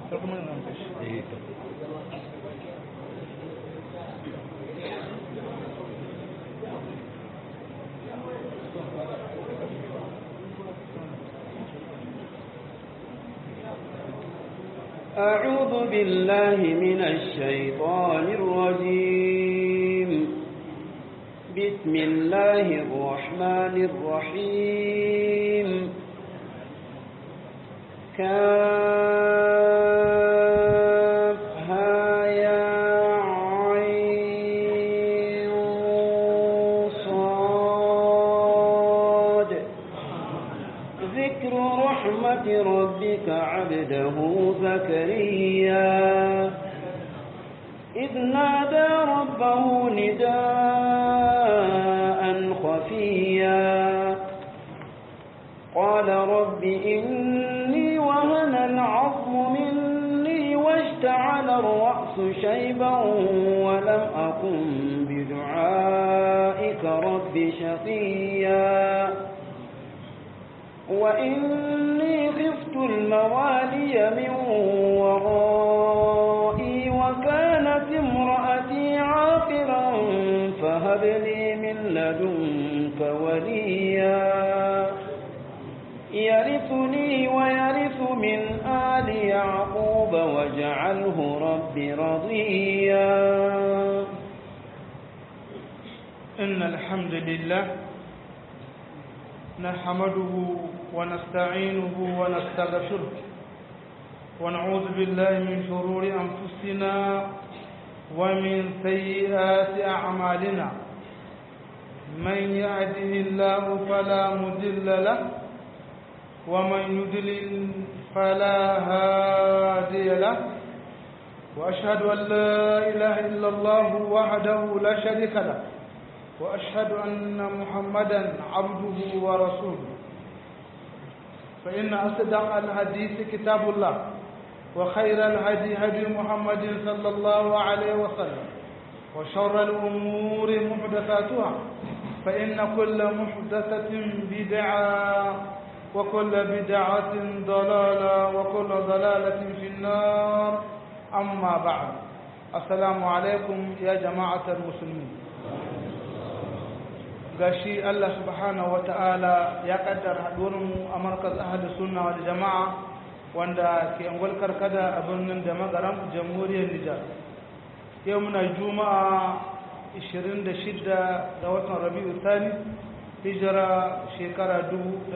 أعوذ بالله من الشيطان الرجيم بسم الله الرحمن الرحيم كافها يا عين صاد ذكر رحمة ربك عبده زكريا إذ نادى ربه نداء خفيا قال رب إني وهن العظم مني واشتعل الرأس شيبا ولم أكن بدعائك رب شقيا وإني خفت الموالي من ورائي وكانت امرأتي عاقرا فهب لي من لدنك وليا يرثني ويرث من آل يعقوب واجعله رب رضيا إن الحمد لله نحمده ونستعينه ونستغفره ونعوذ بالله من شرور أنفسنا ومن سيئات أعمالنا من يهده الله فلا مضل له ومن يضلل فلا هادي له وأشهد أن لا إله إلا الله وحده لا شريك له وأشهد أن محمدا عبده ورسوله فإن أصدق الحديث كتاب الله وخير الهدي هدي محمد صلى الله عليه وسلم وشر الأمور محدثاتها فإن كل محدثة بدعة وكل بدعة ضلالة وكل ضلالة في النار أما بعد السلام عليكم يا جماعة المسلمين gashi Allah subhanahu ta'ala ya kaddara haɗuwarmu a markaz ahadu sunna wal jama'a wanda ke angwal karkada a birnin da magaram jamhuriyar Nijar yau muna juma'a 26 ga watan rabi'u thani hijira shekara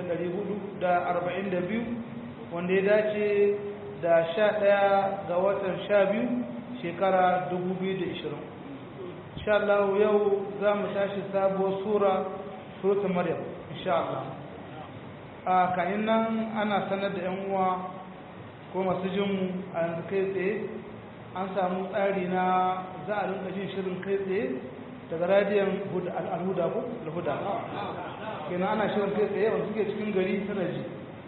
1442 wanda ya dace da 11 ga watan 12 shekara 2020 insha Allah yau za mu tashi sabuwar sura surata maryam insha Allah a kayan nan ana sanar da 'yan uwa ko masu jinmu a yanzu kai tsaye an samu tsari na za a rinka jin shirin kai tsaye daga radiyon al'huda ko al'huda kenan ana shirin kai tsaye wanda suke cikin gari suna ji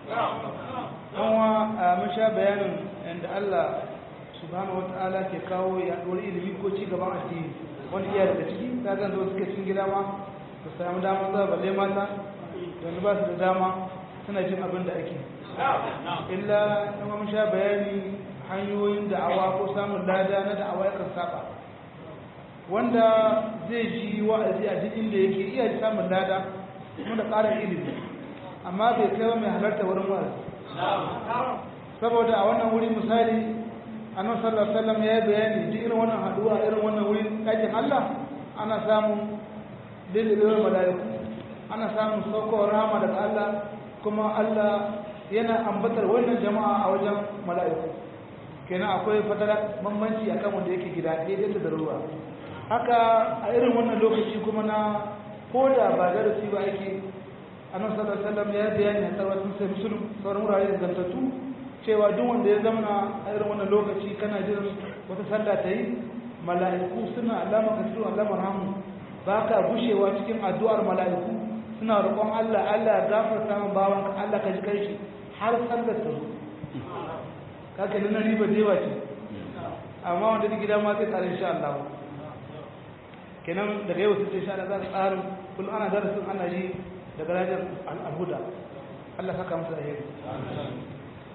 kuma mun sha bayanin yadda Allah subhanahu wata'ala ke kawo yaduwar ilimi ko ci gaban addini wani iya daga ciki ta zan zo suke cikin gida ma su samu damar zuwa balle mata wanda ba su da dama suna jin abin da ake illa kuma mun sha bayani hanyoyin da'awa ko samun lada na da'awa yakan saba wanda zai ji wa'azi a duk inda yake iya samun lada kuma da ƙarin ilimi amma bai kai wa mai halarta wurin wa'azi saboda a wannan wuri misali annabi sallallahu alaihi wasallam ya bayani duk irin wannan haduwa irin wannan wurin ɗakin Allah ana samun lililin malaiku ana samun saukowar rahama daga Allah kuma Allah yana ambatar wannan jama'a a wajen mala'iku kenan akwai fatara bambanci akan wanda yake gida daidai da ruwa haka a irin wannan lokaci kuma na koda ba darasi ba ake annabi sallallahu alaihi wasallam ya bayani a tsawon sai musulun sauran wurare da zantattu cewa duk wanda ya zama a irin wannan lokaci kana jiran wata sallah ta yi mala'iku suna alama ka cikin alamar hamu ba ka gushewa cikin addu'ar mala'iku suna roƙon Allah Allah ya gafarta min bawan ka Allah ka ji kai shi har sallar ta zo kaka nuna riba da yawa ce amma wanda duk gida ma sai tsare insha Allah kenan daga yau sai insha Allah za ka tsarin kullum ana darasin ana yi daga rajar al'huda Allah saka masa alheri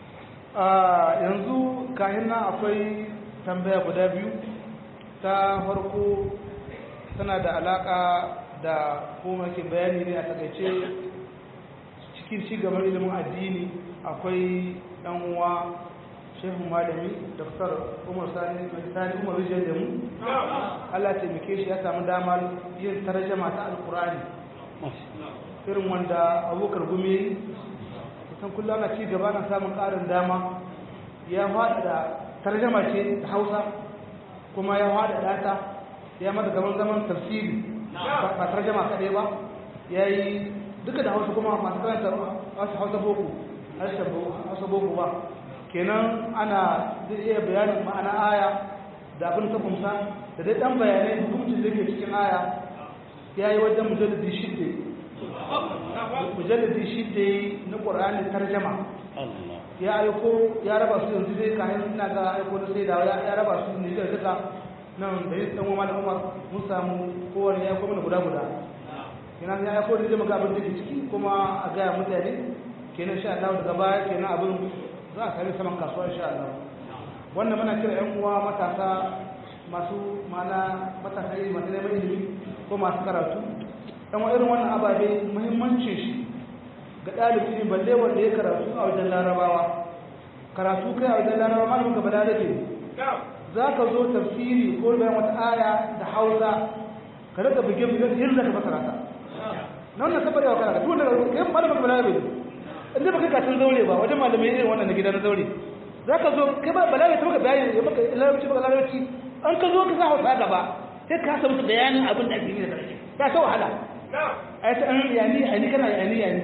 yanzu kayan nan akwai tambaya guda biyu ta farko tana da alaka da kuma ke bayani ne a takaice cikin cigaban ilimin addini akwai ɗan uwa shehu malami daftar umar sani sani umar rijiyar da mu allah taimake shi ya samu damar yin tarjama ta alkurani irin wanda abokar gumi kusan kullum ana ci gaba na samun ƙarin dama ya faɗa da tarjama ce da hausa kuma ya faɗa data ya mata gaban zaman tafsiri ba tarjama kaɗai ba ya yi duka da hausa kuma masu karanta wasu hausa boko harshen hausa boko ba kenan ana zai iya bayanin ma'ana aya da abin ta kumsa da dai ɗan bayanai hukuncin da ke cikin aya ya yi wajen mujalladi shidda mujalladi shidda na ƙwararren tarjama ya aiko ya raba su yanzu dai kayan ina ga aiko na sai da ya raba su ne da duka nan da yin ɗan wama da umar mun samu kowane ya kuma guda guda kenan ya aiko da zai maka abin da ke ciki kuma a gaya mutane kenan sha Allah daga baya kenan abin za a sami saman kasuwa insha Allah wannan muna kira ƴan uwa matasa masu mana matasa iri masu neman ilimi ko masu karatu ɗan wa irin wannan ababe muhimmancin shi ga ɗalibi ne balle wanda ya karatu a wajen larabawa karatu kai a wajen larabawa malamin ka bala rage za ka zo tafsiri ko bayan wata aya da hausa ka rika buge buge yin da ka fasara ta na wannan sabar yawa kana duk wanda kai malamin ka bala rage inda baka katin zaure ba wajen malamai irin wannan na gida na zaure za ka zo kai ba bala ta maka bayani ya maka larabci maka larabci an ka zo ka sa hausa gaba sai ka samu bayanin abin da ake yi da karshe ya ta wahala a ta an yani yani kana yani yani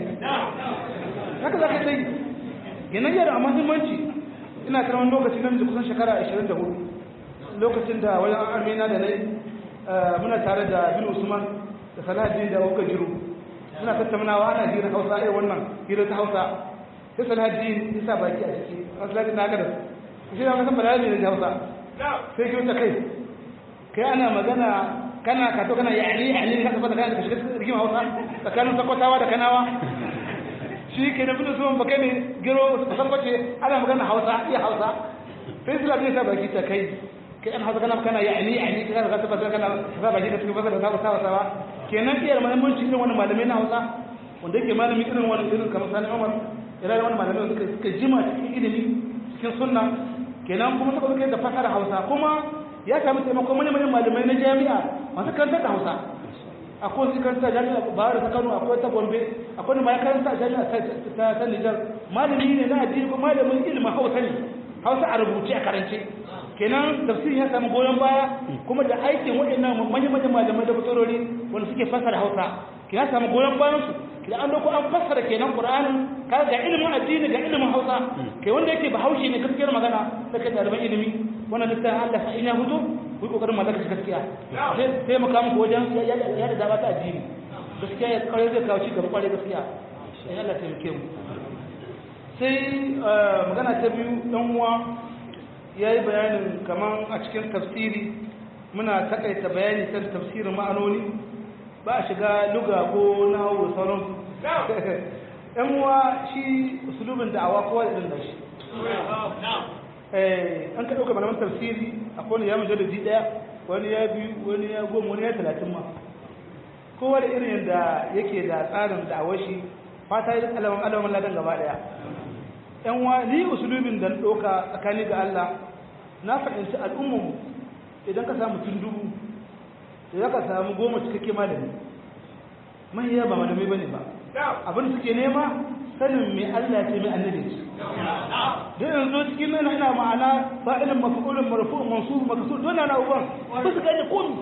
haka za ka sai yanan yara a mahimmanci ina karamin lokaci nan da kusan shekara 24 lokacin da wajen armina da nai muna tare da bin usman da salahaddin da wuka jiru suna tattaunawa ana hira hausa irin wannan hira ta hausa sai salahaddin ya sa baki a ciki a salahaddin na gada shi na kasan balarabe ne da hausa sai ki wuta kai kai ana magana kana ka to kana yani yani ka tabbata kana shiga rigima hausa tsakanin sakwatawa da kanawa shi ke na bin usman baka ne giro san bace ana magana hausa iya hausa sai su lafiya ta baki ta kai kai an hausa kana kana yani yani kana ka tabbata kana ka baki ka tabbata da hausa hausa kenan iya muhimmanci irin wannan malamai na hausa wanda yake malami irin wannan irin kamar sani umar ira wannan malamai suka suka jima cikin ilimi cikin sunna kenan kuma suka kai da fasara hausa kuma ya sami taimakon manyan malamai na jami'a masu karantar da hausa akwai su karanta jami'a bayar ta kano akwai ta gombe akwai ma ya karanta a jami'a ta ta nijar malami ne na addini ko malamin ilimin hausa ne hausa a rubuce a karance kenan tafsirin ya samu goyon baya kuma da aikin waɗannan manyan manyan malamai da fassarori wanda suke fassara hausa ke ya samu goyon bayan su da an dauko an fassara kenan qur'anin ka ga ilimin addini ga ilimin hausa kai wanda yake bahaushe ne gaskiyar magana sai ka ɗaliban ilimi wannan littafin Allah sa in ya fito ku yi kokarin mallaka shi gaskiya sai sai mu kawo wajen ya da dama ta addini gaskiya ya kare zai kawo ci gaba kware gaskiya sai Allah taimake mu sai magana ta biyu dan uwa yayi bayanin kaman a cikin tafsiri muna takaita bayani kan tafsirin ma'anoni ba a shiga luga ko nahawu sauran yan uwa shi usulubin da'awa kowa da irin da shi an ka ɗauka malaman tafsiri akwai wani ya mujalladi ɗaya wani ya biyu wani ya goma wani ya talatin ma kowa da irin yadda yake da tsarin da'awar shi fata yi alaman alaman ladan gaba ɗaya yan wa ni usulubin da ɗauka tsakani ga Allah na fahimci al'ummu idan ka samu tun dubu da ya ka samu goma cikakke malami mahiya ba malamai bane ba abin suke nema sanin mai Allah ce mai annabi ce da yanzu cikin nan ina ma'ana fa'ilin maf'ulun marfu'un mansub maksud don na uban ba su gane komi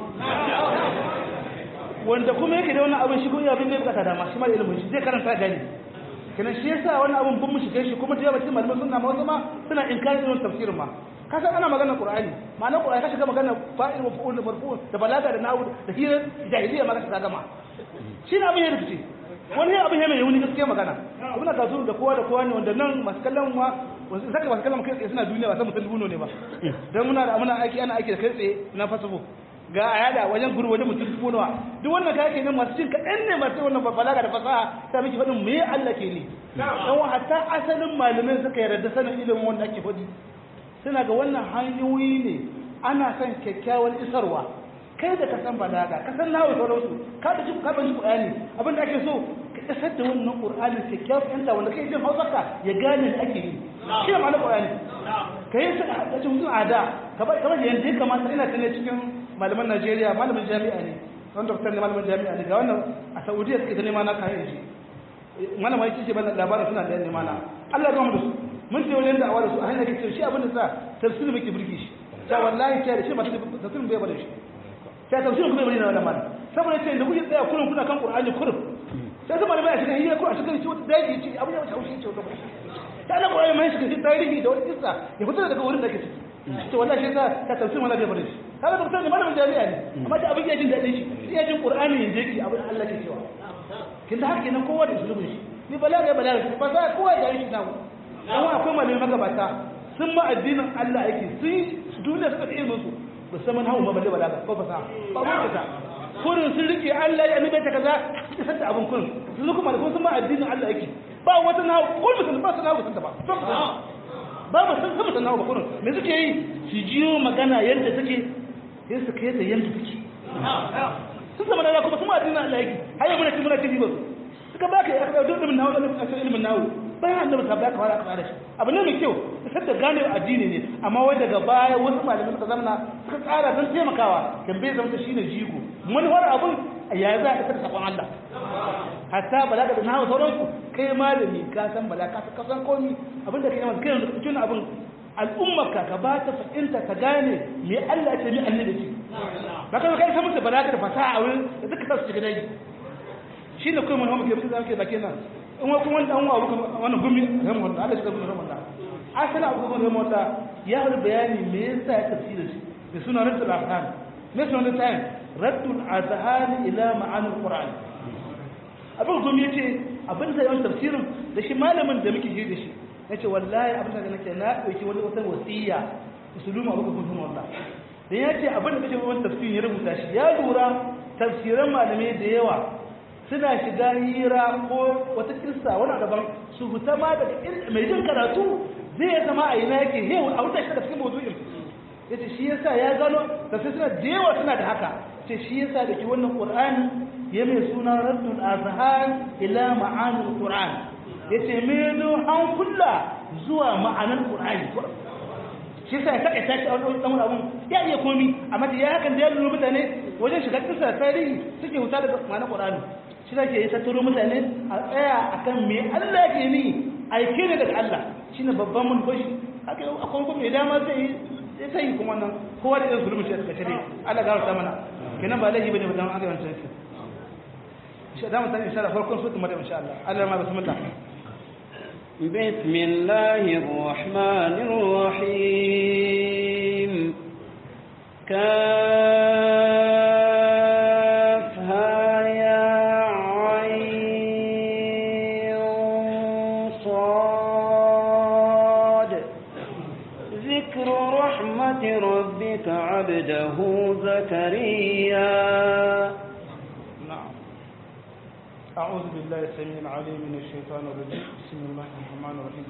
wanda kuma yake da wannan abin shi kuma abin da ya bukata dama shi ma da ilimin shi zai karanta gani kana shi yasa wannan abin bin mu shige shi kuma da yawa cikin malaman sunna ma wasu ma suna inkarin irin tafsirin ma ka san ana magana qur'ani ma'ana qur'ani ka shiga magana fa'il maf'ul marfu'un da balaga da nahwu da hira jahiliya ma ka shiga gama shi ne abin ya rikice wani abin ya mai wuni gaskiya magana abin da kasu da kowa da kowa ne wanda nan masu kallon ma wasu saka masu kallon kai tsaye suna duniya ba san mutum dubu ne ba dan muna da muna aiki ana aiki da kai tsaye na fasafo ga a yada wajen guru wajen mutum dubu nawa duk wannan kake nan masu cin kaɗan ne masu wannan balaga da fasaha ta miki faɗin me Allah ke ne dan wa hatta asalin malamai suka yarda sanin ilimin wanda ake faɗi suna ga wannan hanyoyi ne ana son kyakkyawan isarwa kai da ka san balaga ka san nawa sauransu ka da ji ka ban ji Qur'ani abin da ake so ka isar da wannan Qur'ani kyakkyawan fahimta wanda kai jin Hausarka ya gane da ake yi shi ne ma'anar Qur'ani kai sai a cikin mutum ada kamar kamar yanda ya kamata ina tana cikin malaman Najeriya malamin jami'a ne wani doktor ne malamin jami'a ne ga wannan a Saudiya suke ta nema na kayan shi malama yake ce bana labarin suna da nema na Allah ya gama da su mun ce wajen da'awa da su a hanyar kace shi abin da sa tafsiri muke burge shi ta wallahi ta da shi ba tafsirin bai bada shi ta tafsirin kuma bai na wannan malam saboda ce da kuke tsaya kullum kuna kan Qur'ani kullum sai kuma malamai a cikin hira ko a cikin shi wata daji ce abin da wata haushi ce wata ta Allah Qur'ani mai shi tarihi da wani kissa ya fito daga wurin da ke ciki to wallahi shi yasa ta tafsirin wala bai bada shi kaga doktor ne malamin jami'a ne amma da abin ya jin daɗin shi ya jin Qur'ani yanzu yake abin Allah ke cewa kin da haka nan kowa da sulubin shi ni balaga balaga ba za kowa da shi nawo amma akwai malamai magabata sun ma addinin Allah yake sun duniya suka da ilimin su ba san man hawo ma balle balaga ko fasaha ba mu ta kurin sun rike Allah ya annabi ta kaza suka san abin kurin sun kuma da sun ma addinin Allah yake ba wata nawo ko mutum ba su nawo sun ta ba ba ba san sama san nawo ba kurin me suke yi su jiyo magana yadda take sai su kai ta yadda take sun zama da kuma sun ma addinin Allah yake har yau muna ci muna ci ba suka baka ya kaɗa duk ilimin nawo da ilimin nawo bayan annabi ta baka fara kaɗa da shi abu ne mai kyau sai da gane addini ne amma wai daga baya wasu malamai suka zamana suka tsara don taimakawa kan bai zama shine jigo manufar abun ya za a isar sakon Allah hatta balaga da nawo sauransu kai malami ka san balaga ka san komi abinda kai masa kai yanzu cikin abin al'ummarka ka ba ta fahimta ka gane me Allah ce me annabi ce ba ka kai san musu balaga da fasaha a wurin da duka sa su shiga dai shine kai mun hamu ke mutu zaka baki nan in wa kuma dan wa wannan gumi ramu Allah Allah shi gumi ramu Allah asala abu gumi ramu Allah ya yi bayani me yasa ya tafsira shi da suna raddul ahkam me suna da tayin raddul azhan ila ma'ani alquran abin gumi yace abin da yawan tafsirin da shi malamin da muke ji da shi yace wallahi abin da nake na dauki wani wata wasiya musulma abu gumi ramu Allah dan yace abin da kake wani tafsirin ya rubuta shi ya lura tafsiran malamai da yawa suna shiga hira ko wata kissa wani daban su huta ma daga mai jin karatu zai zama a ina yake yau a wuta shi da cikin mawdu'in yace shi yasa ya gano da sai suna da yawa suna da haka ce shi yasa da ke wannan qur'ani ya mai suna raddul azhan ila ma'anil qur'an yace meno an kulla zuwa ma'anar qur'ani shi yasa ya saka tashi a wani dan abun ya iya komi amma da ya hakan da ya lura mutane wajen shiga kissa tarihi suke huta daga ma'anar qur'ani shi da ke yi tattaro mutane a tsaya a kan me Allah ke ni aike ne daga Allah shi ne babban manufashi haka yau akwai kuma idan ma zai yi sai yi kuma nan kowa da irin zulmi shi a tsakace ne Allah gara ta mana kenan ba laifi bane ba dan aka yanzu shi shi da mutane insha Allah farkon sutu madam insha Allah Allah ma bismillah بسم الله الرحمن الرحيم كافها يا عين صاد ذكر رحمة ربك عبده زكريا نعم أعوذ بالله السميع العليم من الشيطان الرجيم بسم الله الرحمن الرحيم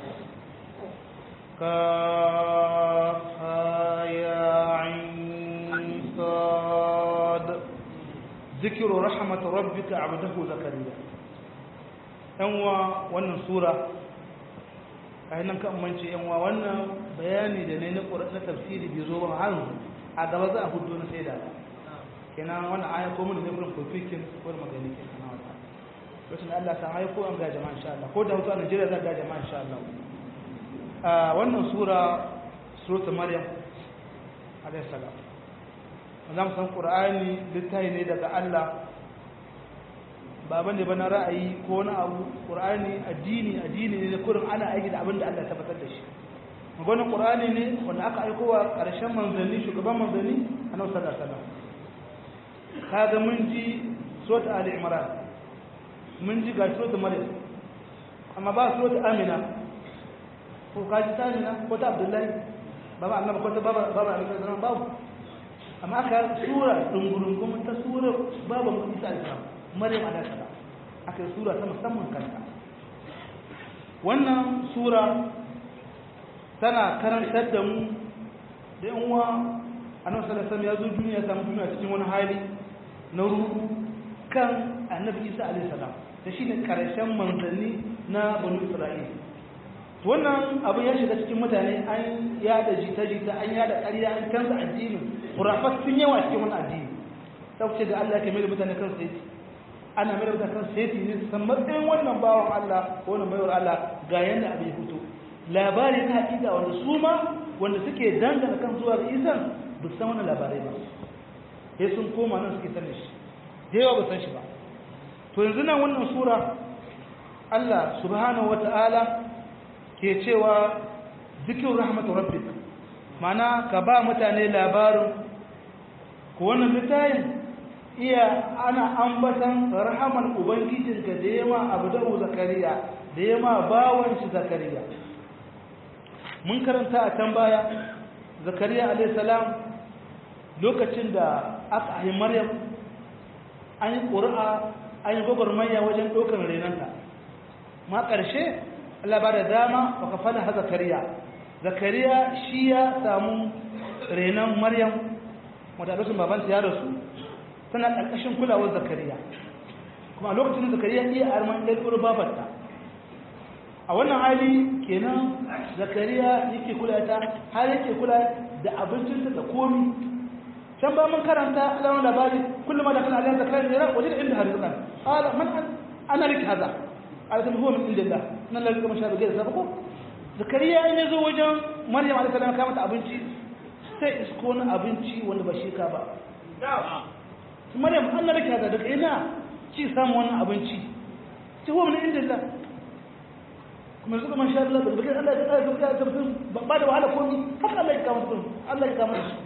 كافها يا عين صاد ذكر رحمة ربك عبده زكريا أنوا wannan sura kai nan kan mance yanwa wannan bayani da ne na na tafsiri bai zo ba har a gaba za a hudu na sai da kenan wannan aya ko mun ne gurin kofikin ko magani ke kana wata lokacin da Allah ta haiko an ga jama'a insha Allah ko da hutu a Najeriya za ga jama'a insha Allah a wannan sura suratul maryam alayhi salam zan san qur'ani littafi ne daga Allah ba bane ba na ra'ayi ko na abu qur'ani addini addini ne kurin ana aiki da abin da Allah ya tabbatar da shi maganar qur'ani ne wanda aka aiko wa karshen manzanni shugaban manzanni annabi sallallahu alaihi wasallam kaga mun ji surat ali imran mun ji ga surat maryam amma ba surat amina ko kaji ta amina ko ta abdullahi baba annabi ko ta baba baba annabi sallallahu babu amma aka sura dungurungun ta sura babu isa alaihi maryam alaihi salam aka sura ta musamman kanta wannan sura tana karantar da mu da yan uwa annabi sallallahu alaihi ya zo duniya ya samu duniya cikin wani hali na ruhu kan annabi isa alaihi salam da shine karshen manzanni na banu isra'ila wannan abin ya shiga cikin mutane an yada jita-jita an yada ƙarya an canza addini kurafat sun yawa cikin wani addini ta ce da Allah ya mai da mutane kan sai ana mai da mutane kan sai ne san matsayin wannan bawan Allah ko wannan baiwar Allah ga yanda abin ya fito labari na hakika wanda su ma wanda suke dangana kan zuwa ga isan ba san wannan labarai ba sai sun koma nan suke sanin shi da yawa ba san shi ba to yanzu nan wannan sura Allah subhanahu wata'ala ke cewa zikin rahmatu rabbik mana ka ba mutane labarin ko wannan littafin iya ana ambatan rahaman ubangijinka da yama abdahu zakariya da yama bawan shi zakariya mun karanta a can baya zakariya alayhi salam lokacin da aka yi maryam an yi ƙuri'a an yi gwagwarmaya wajen ɗaukar renanta ma ƙarshe Allah ba da dama wa kafana ha zakariya zakariya shi ya samu renon maryam wadda lokacin babanta ya rasu tana ƙarƙashin kulawar zakariya kuma a lokacin zakariya iya arman ɗan ƙuru babarta a wannan hali kenan zakariya yake kula ta har yake kula da abincinta da komi can ba mun karanta alamun labari kullum da kana alamun zakariya ne wajen inda har zukan ala man ana rike haza ala tabi huwa min indillah nan lalika masha da gaisa ko zakariya in yazo wajen maryam alaihi salam ka mata abinci sai isko na abinci wanda ba shi ka ba maryam an na rike haza daga ina ci samu wannan abinci ci huwa min indillah kuma yanzu kuma sha Allah da bakin Allah ya tsaya zuwa ta mutum ba da wahala komi haka Allah ya kama mutum Allah ya kama shi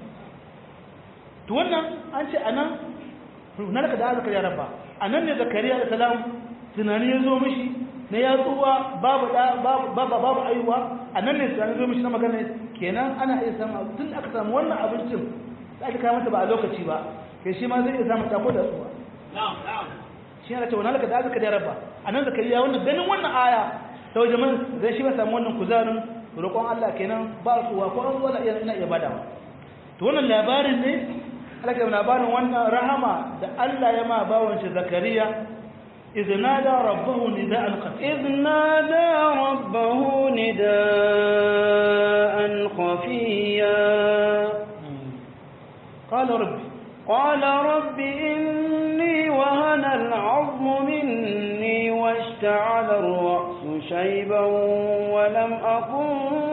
to wannan an ce anan na laka da zakariya rabba anan ne zakariya da salam tunani ya zo mishi na ya tsuwa babu da babu babu aiwa anan ne tunani zo mishi na magana kenan ana iya samu tun aka samu wannan abincin da aka kawo mata ba a lokaci ba kai shi ma zai iya samu tako da tsuwa shi ne ta wannan laka da zakariya rabba anan zakariya wannan ganin wannan aya ta wajen man zai shi ba samu wannan kuzarin roƙon Allah kenan ba tsuwa ko an zuwa iya ina iya badawa to wannan labarin ne alaka labarin wannan rahama da Allah ya ma bawon shi Zakariya iznada rabbahu nida'an khafiya iznada rabbahu nida'an khafiya qala rabbi qala rabbi inni wahana al'azmu minni واشتعل الرأس شيبا ولم أكن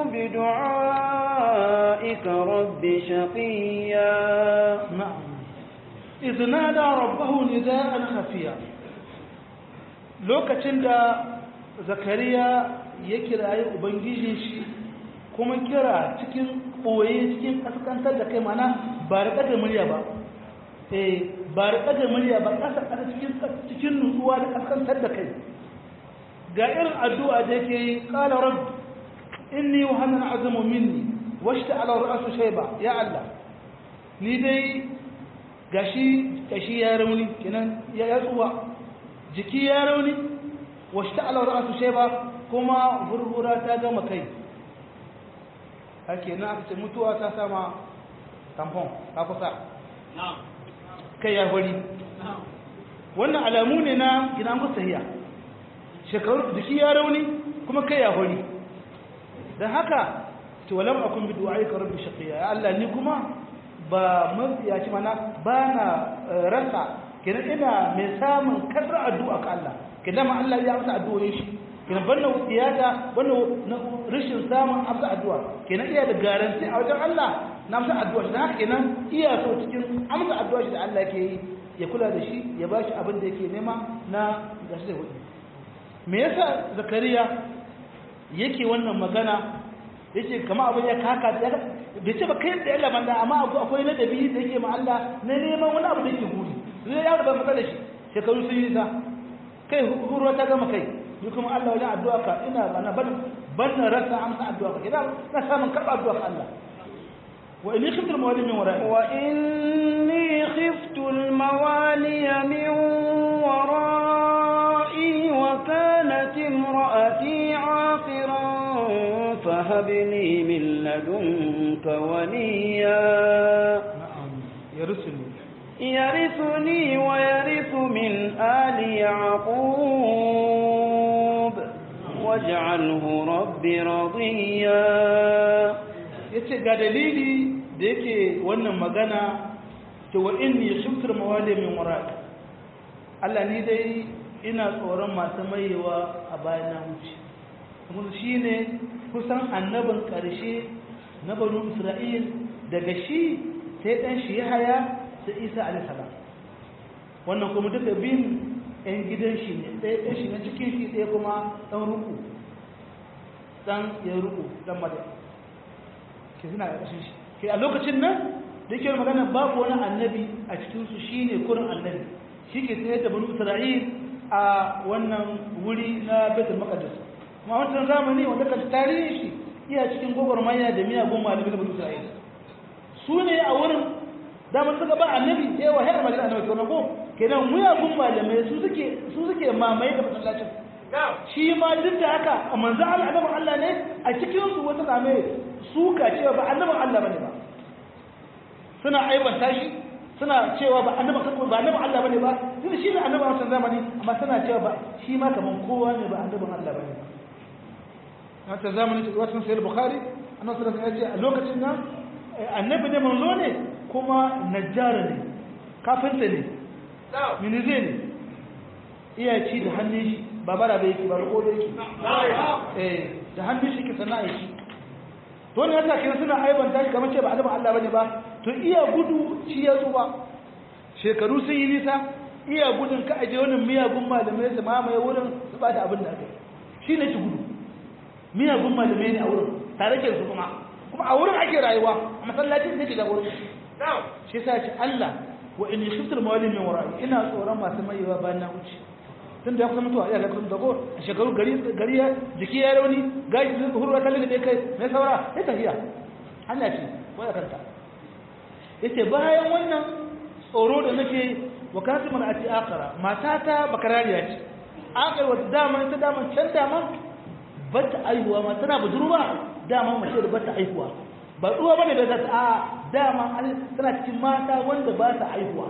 بدعائك رب شقيا نعم إذ نادى ربه نداء خفيا lokacin da zakariya ya kirayi ubangijin shi kuma kira cikin ɓoye cikin ƙasƙantar da kai mana ba da ɗaga murya ba eh ba da ɗaga murya ba ƙasa ƙasa cikin nutsuwa da ƙasƙantar da kai ga irin addu'a da yake yi ƙala rab inni wa hannun azumu minni washta ala ra'su shayba ya Allah ni dai gashi gashi ya rauni kenan ya yatsuwa jiki ya rauni washta ala ra'su shayba kuma hurhura ta gama kai hake na aka ce mutuwa ta sama tampon ta kusa kai ya hori wannan alamu ne na gidan kusahiya shekaru jiki ya rauni kuma kai ya hori don haka to walam akun bi du'aika rabbi shaqiya ya Allah ni kuma ba mafiyaci mana ba na rasa kenan ina mai samun kadar addu'a ka Allah kenan ma Allah ya amsa addu'o'in shi kenan banna tiyata banna rashin samun amsa addu'a kenan iya da garanti a wajen Allah na amsa addu'a shi haka kenan iya so cikin amsa addu'a shi da Allah yake yi ya kula da shi ya bashi abin da yake nema na gashi da hudu me yasa zakariya yake wannan magana yace kama abin ya kaka bai ce ba kai da Allah banda amma akwai ladabi da yake ma Allah na neman wani abu da yake guri zai ya da ban da shi shekaru sun yi sa kai hurwa ta gama kai ni kuma Allah wajen addu'a ka ina bana ban ban rasa amsa addu'a ka idan na samun karba addu'a ka Allah wa inni khiftu al-mawali min wara'i wa inni khiftu al-mawali min wara'i wa kanat imra'ati 'aqiran fahab li min ladunka waliya na'am yarsuni يرثني ويرث من آل يعقوب واجعله رب رضيا yace ga dalili da yake wannan magana to wa inni khiftu mawali min wara'i Allah ni dai ina tsoron masu mayewa a bayan na wuce kuma shine kusan annabin karshe na banu Isra'il daga shi sai dan shi Yahaya sai Isa alaihi salam wannan kuma duka bin ɗan gidan shi ne ɗaya ɗan shi na cikin shi ɗaya kuma ɗan ruku ɗan ya ruku ɗan madai ke suna da ƙashin shi ke a lokacin nan da yake magana babu wani annabi a cikinsu shi ne kurin annabi shi ke tsaye da banu isra'il a wannan wuri na betul maqdis kuma wancan zamani wanda ka tarihi shi iya cikin gwagwarmaya da miyagun malamai da banu isra'il su ne a wurin damar suka ba annabi sai wa hayar magana annabi to ko kenan miyagun malamai su suke su suke mamaye da masallacin shi ma duk da haka a manzo Allah annabin Allah ne a cikin su wata zame suka cewa ba annabin Allah bane ba suna aibanta shi suna cewa ba annabin ba annabin Allah bane ba tunda shi ne annabin wannan zamani amma suna cewa ba shi ma kaman kowa ne ba annabin Allah bane ba wata zamani ta wata sai Bukhari annabi sallallahu alaihi wasallam ya ce a lokacin nan annabi ne manzo ne kuma najjara ne kafinta ne minize ne iya ci da hannun shi ba bara da yake ba riko da yake da hannun shi ke sana'a shi to ne yasa kina suna aibanta shi kamar ce ba annabi Allah bane ba to iya gudu shi ya zuba shekaru sun yi nisa iya gudun ka aje wani miyagun malamai su mamaye wurin su ba da abin da aka yi shi ne shi gudu miyagun malamai ne a wurin tare ke su kuma kuma a wurin ake rayuwa a masallacin da ke da wurin shi yasa ce Allah wa in khiftul mawali min wara'i ina tsoron masu mayewa bayan na wuce tun da ya kusa mutuwa ya ga kusa dago a shekaru gari gari ya jiki ya rauni gashi sun hurwa kallon da kai mai saura ya tafiya hanya ce waya kanta yace bayan wannan tsoro da nake wa kasu mana ati akara matata bakarariya ce akar wata dama ita dama can dama ba ta aihuwa ma tana budurwa dama mace da ba ta aihuwa ba tsuwa bane da ta a dama tana cikin mata wanda ba ta aihuwa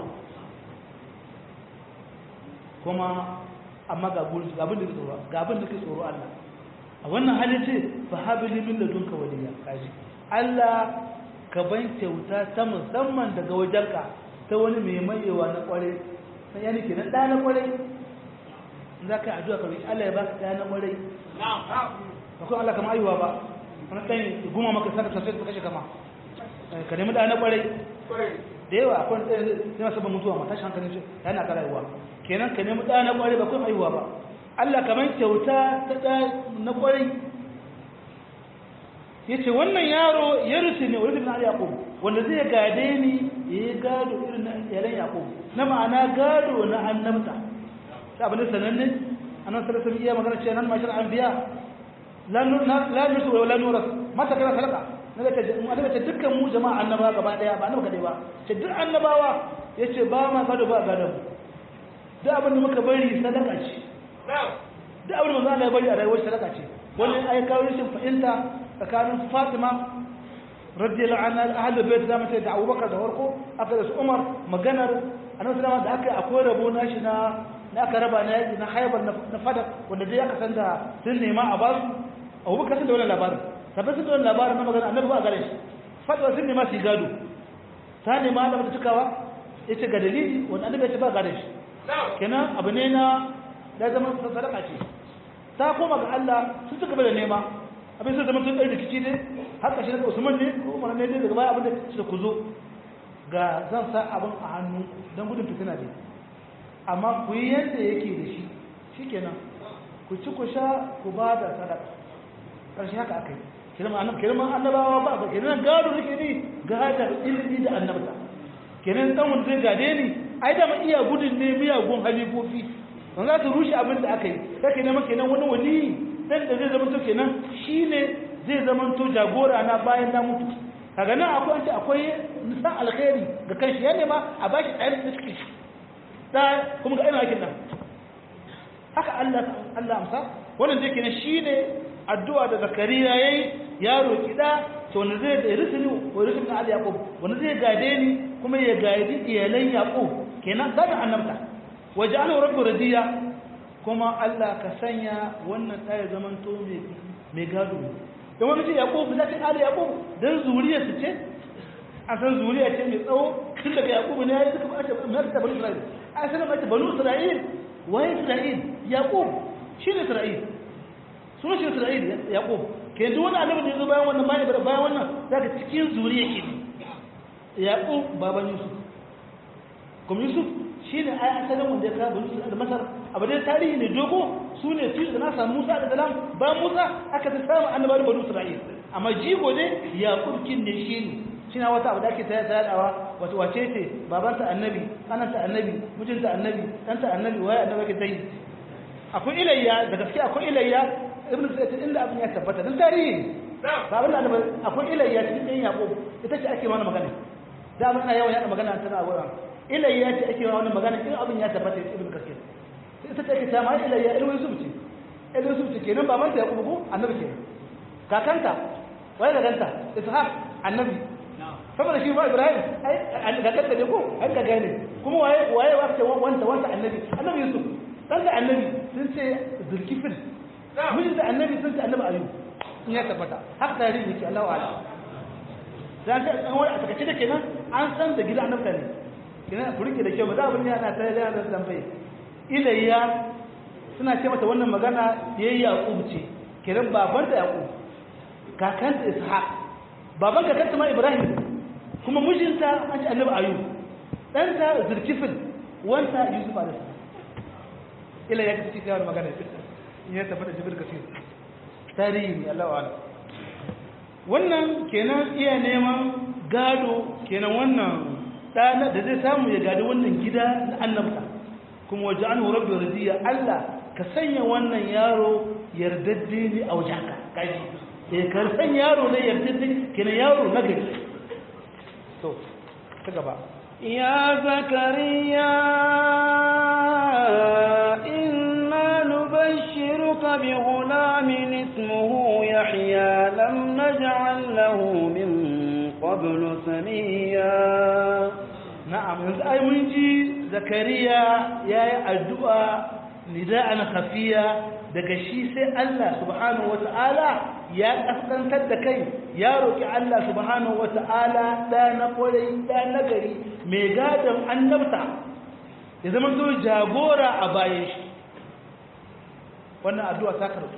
kuma amma ga abin da ke tsoro ga abin da ke tsoro Allah a wannan halin ce fa habili min ladunka waliya kaji Allah ka ban kyauta ta musamman daga wajenka ta wani mai mayewa na kware sai yani kenan da na kware in za ka yi addu'a ka roki Allah ya baka da na kware ba kuma Allah kama aiwa ba wani ɗan guma maka saka sosai ka kashe kama ka nemi da na kware da yawa akwai ɗaya zai masu ban mutuwa mata shi hankalin shi yana ka rayuwa kenan ka nemi ɗa na kware ba kuma aiwa ba Allah kamar kyauta ta ɗa na kware ya ce wannan yaro ya rusu ne wani na yaƙub wanda zai gade ni ya yi gado irin na yaren yaƙub na ma'ana gado na annabta ta abin da sananne annan sarrafa iya magana ce nan mashar an biya la nusu wa la nuras mata kana salaka na da annabi ce dukkan mu jama'a annaba gaba daya ba annabi kadai ba ce duk annabawa yace ba ma gado ba gado duk abin da muka bari sadaka ce duk abin da manzo Allah ya bari a rayuwar sadaka ce wannan ai kawo rashin fahimta tsakanin Fatima radiyallahu anha ahlul bait zamu ce da Abubakar da farko aka da su Umar maganar annabi sallallahu da aka akwai rabo nashi na na aka raba na yaki na haibar na fadak wanda dai aka san da sun nema a basu Abubakar sun da wannan labarin tabbas sun da wannan labarin na magana annabi ba gare shi fatwa sun nema su gado ta nema da mata cikawa yace ga dalili wanda annabi ya ce ba gare shi kenan abu ne na da zama sadaka ce ta koma ga Allah sun ci gaba da nema abin sai zama sun ɗan rikici ne har ƙashi daga usman ne ko umar ne daga baya abin da su ku zo ga zan sa abin a hannu don gudun fitina ne amma ku yi yadda yake da shi shi kenan ku ci ku sha ku ba da sadaka ƙarshe haka aka yi kirman annabawa ba ga kenan gado nake ne gadar ilimi da annabta kenan dan wanda zai gade ni ai da ma iya gudun ne miyagun halifofi don za su rushe abin da aka yi kake nema kenan wani wani dan da zai zama to kenan shine zai zama to jagora na bayan na mutu kaga nan akwai wanda akwai nisan alkhairi ga kanshi ya nema a bashi ɗayan da cikin shi da kuma ga irin aikin nan haka Allah Allah amsa wannan da kenan shine addu'a da Zakariya yayi ya roki da to wanda zai da risini wa risini da Yaqub wanda zai gade ni kuma ya gadi iyalan Yaqub kenan da annabta waja'alahu rabbu radiya kuma Allah ka sanya wannan ɗaya zaman to mai gado da wani ce Yaqub da ce Ali Yaqub dan zuriya su ce a san zuriya ce mai tsawo tun daga Yaqub ne ya yi suka ba ta mai ta bani Isra'il a sanar mace banu Isra'il waye Isra'il Yaqub shi ne Isra'il sunan shi Isra'il Yaqub ke duk wani annabi da ya zo bayan wannan bayan bayan wannan zaka cikin zuriya ke ne Yaqub baban Yusuf kuma Yusuf shi ne ai asalin wanda ya kawo Yusuf da Masar abu dai tarihi ne dogo su ne su da nasa Musa da Salam ba Musa aka ta samu annabawa da banu Isra'il amma jigo ne Yaqub kin ne shi ne shina wata abu da ake ta yadawa wato wace ce babanta annabi kananta annabi mijinta annabi ɗanta annabi waye annabi ake ta yi akwai ilayya da gaske akwai ilayya ibnu sa'id inda abin ya tabbata dan tarihi ba abin da annabi akwai ilayya cikin ɗan yaqub ita ce ake mana magana da abin ana yawan yada magana tana a wurin ilayya ce ake mana magana in abin ya tabbata ibnu kasir ita ce ake ta ma ilayya ilmu yusuf ce ilmu yusuf ce kenan babanta yaqub ko annabi kenan kakanta waye kakanta ishaq annabi saboda shi ba ibrahim ai ga kanta ne ko ai ka gane kuma waye waye wa ce wanta wanta annabi annabi yusuf dan da annabi sun ce zulkifil mijin da annabi sun ce annabi ayu in ya tabbata haka tarihi yake Allahu a'lam dan ta an wani a takace da kenan an san da gida annabi ne kenan ku rike da kyau ba za abin yana ta da da tambaye ilayya suna ce mata wannan magana yayi yaqub ce kenan baban da yaqub kakan da ishaq baban kakanta ma ibrahim kuma mijinta an ci annabi ayu ɗanta zirkifin wanta yusuf alaihi salam ila ya kace cewa magana in ya tabbata jibril kasir tarihi ne Allah wa wannan kenan iya neman gado kenan wannan ɗana da zai samu ya gadi wannan gida na annabta kuma waje an rabbi radiya Allah ka sanya wannan yaro yardadde ne a wajenka kaji eh ka san yaro ne yardadde kenan yaro na gari to ta gaba يا زكريا إنا نبشرك بغلام اسمه يحيى لم نجعل له من قبل سميا na'am yanzu ai mun ji zakariya yayi addu'a nida'an khafiya daga shi sai Allah subhanahu wata'ala ya kaskantar da kai ya roki Allah subhanahu wata'ala da na kwarai da na gari mai gadon annabta ya zama to jagora a bayan shi wannan addu'a ta karbu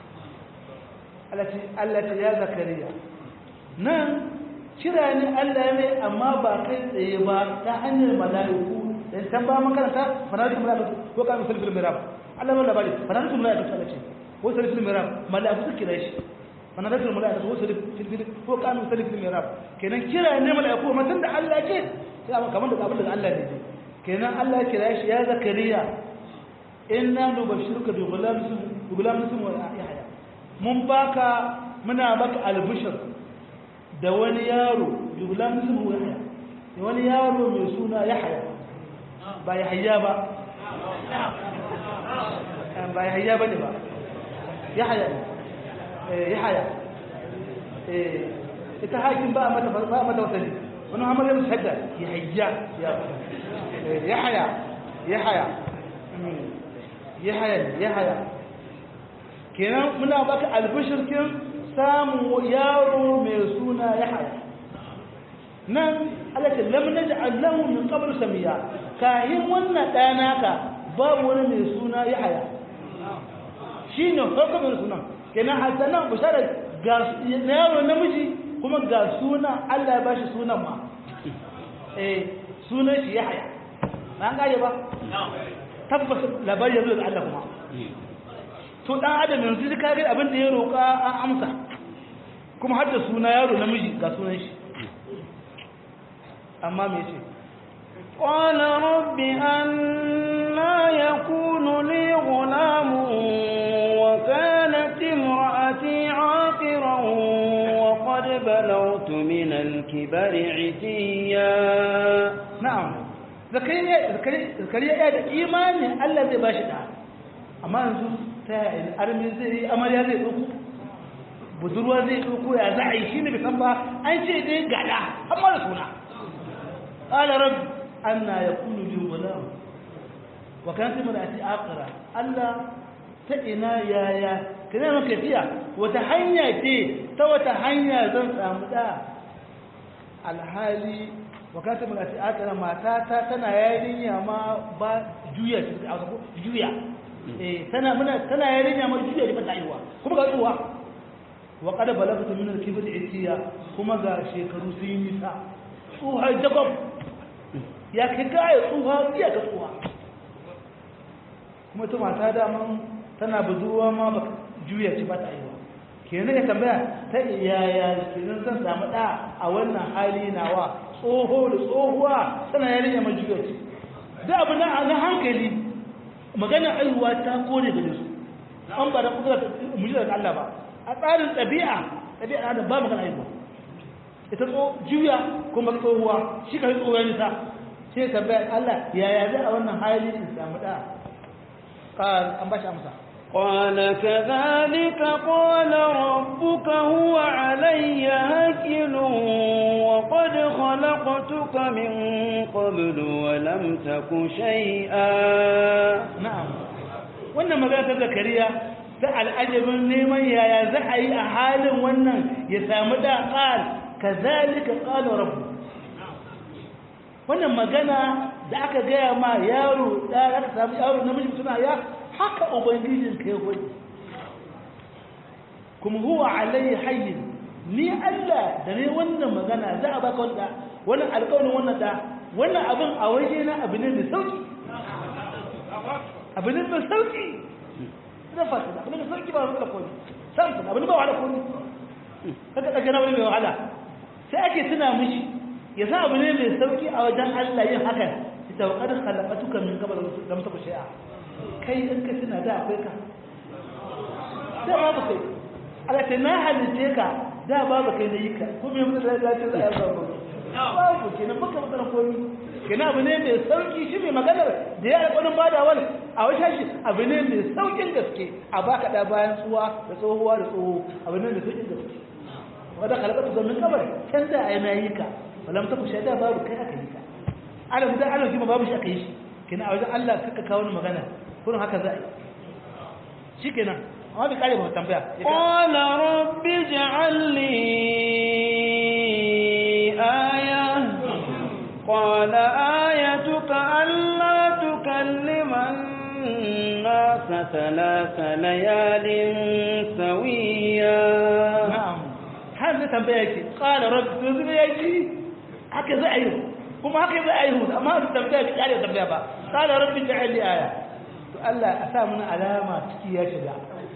Allah ce ya zakariya nan kira ne Allah ne amma ba kai tsaye ba ta hanyar mala'iku dan can ba makaranta fanatu mala'iku ko kan sulfil mirab Allah wanda bari fanatu mala'iku Allah ce ko sulfil mirab mala'iku su kira shi fanatu mala'iku ko sulfil ko kan sulfil mirab kenan kira ne mala'iku amma tunda Allah ce sai amma kamar da abin da Allah ne kenan Allah ya kira shi ya zakariya inna nubashiruka bi ghulamin bi ghulamin yahya mun baka muna baka albishir da wani yaro jugula musulmu yahya da wani yaro mai suna yahya ba yahya ba ba yahya ba ne ba yahya yahya ita hakin ba mata ba mata wasali wani hamar yin shadda yahya yahya yahya yahya yahya kenan muna baka albishirkin samun yaro mai suna ya haya nan alaka lam naj'al lahu min qabl samiya kahin wannan ɗana ka babu wani mai suna ya haya shine farko mai suna kenan hasanan bishara ga yaro namiji kuma ga suna Allah ya bashi sunan ma eh sunan shi ya haya na gaje ba tabbas labari yanzu da Allah kuma to dan adam yanzu ka ga abin da ya roka an amsa kuma har da suna yaro namiji ga sunan shi amma me yace قال رب أنا يكون لي غلام وكانت امرأتي عاقرا وقد بلغت من الكبر عتيا na'am zakariya zakariya ya da imanin Allah zai bashi da amma yanzu ta yi armi zai yi amarya zai ɗauko budurwa zai ɗauko ya za a yi shi ne bai san ba an ce dai gada an mara suna ƙala rabbi an na ya kunu bin gulam wa kan sai mara ati akara Allah ta ina yaya ka zai maka fiya wata hanya ce ta wata hanya zan samu da alhali wa kan sai mara ati akara mata ta tana yarinya ma ba juya juya eh tana muna tana yarinya ma juya ba ta yiwa kuma ga tsuwa wa qad balagtu min al-kibr itiya kuma ga shekaru sun yi nisa tsuha jakob ya kai gaya tsuha iya ga tsuha kuma ta mata daman tana budurwa ma ba juya ci ba ta yiwa kenan ya tambaya ta yaya kenan zan samu da a wannan hali nawa tsoho da tsohuwa tana yarinya ma juya ci da abu na hankali magana aihuwa ta kore da su an ba da kudura mujizar Allah ba a tsarin ɗabi'a ɗabi'a da ba magana aihuwa ita tso juya kuma tsohuwa shi ka yi tsohuwa nisa shi ka bayan Allah yaya zai a wannan hali in samu ɗa an ba shi amsa قال كذلك قال ربك هو علي هكل وقد خلقتك من قبل ولم تك شيئا na'am wannan magana ta zakariya ta al'ajabin neman yaya za a yi a halin wannan ya samu da ƙal kazalika qala rabbu wannan magana da aka gaya ma yaro da aka samu yaro namiji suna ya haka ubangijin ka ya gwani kuma huwa alayhi hayyin ni Allah da ne wannan magana za a baka wanda wannan alƙawarin wannan da wannan abin a waje na abu ne mai sauki abu ne mai sauki zan fata abu ne mai sauki ba wahala koni samson abu ne ba wahala koni kaga ɗaga na wani mai wahala sai ake tuna mishi ya sa abu ne mai sauki a wajen Allah yin hakan ita wa kadar halakatuka min gaba da musa ku shi'a kai in ka tuna da akwai ka da babu kai ala ta na halitte ka da babu kai na yi ka ko me mutum da ya ce za a yi babu babu kenan baka magana komi kenan abu ne mai sauki shi mai maganar da ya alƙwarin badawar a wata shi abu ne mai saukin gaske a baka da bayan tsuwa da tsohuwa da tsoho abu ne mai saukin gaske wadda kalabatu zamin kabar can da a yana yi ka walam ta kushe da babu kai aka yi ka ana mutan ana kima babu shi aka yi shi kenan a wajen Allah kaka kawo ni magana kurin haka za a yi shi kenan amma bai kare ba tambaya قال رب اجعل لي آية قال آيتك ألا تكلم الناس ثلاث ليال سويا na'am har da tambaya yake qala rabbi to zai yaki haka za a yi kuma haka za a yi amma da tambaya bai kare tambaya ba qala rabbi ja'al li aya to Allah a sa mana alama ciki ya shiga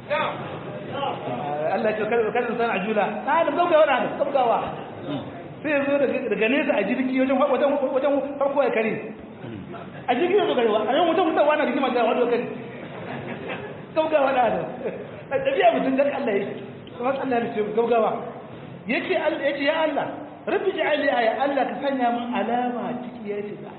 Allah ce kada kada san ajula ta da gaugawa na da gaugawa sai ya zo daga nesa a jirgi wajen wajen wajen farko ya kare a jirgi ya zo garewa a yan wajen mutawa na rigima da wajen kare gaugawa na da a tafiya mutum dan Allah ya kuma Allah ya ce gaugawa yace Allah yace ya Allah rabbi ja'al li aya Allah ka sanya min alama ciki ya shiga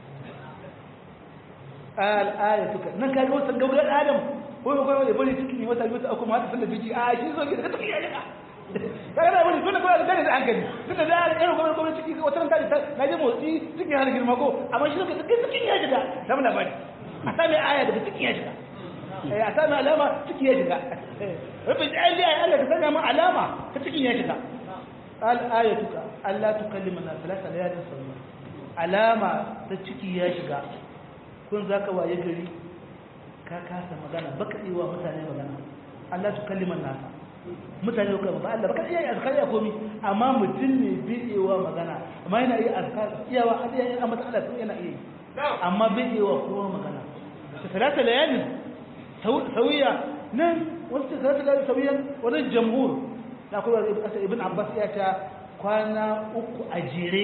al ayatuka nan ka ga wata gaugar adam ko ko ko bari ciki wata wata kuma hada sallar biji a shi zo gida ciki ya shiga kaga da wani tunda kawai da da hankali tunda da irin gwamnati gwamnati ciki wata ran ta na je motsi ciki har girma ko amma shi ka ciki ya shiga da mun labari a sami aya daga ciki ya shiga eh a sami alama ciki ya shiga rabbi ja'al li aya Allah ka sanya min alama ta cikin ya shiga qal ayatuka alla tukallima na thalatha layalin sawiya alama ta ciki ya shiga kun zaka waye gari ka kasa magana baka yi wa mutane magana Allah tukallima nasa mutane ko ba Allah baka iya azkar ya komi amma mutum ne bai iya wa magana amma yana iya azkar iyawa Allah ya amma Allah yana iya amma bai iya wa kowa magana thalatha layalin sawiya nan wasu thalatha layalin sawiyan wannan jamhur na kuma ibn abbas ya ta kwana uku a jere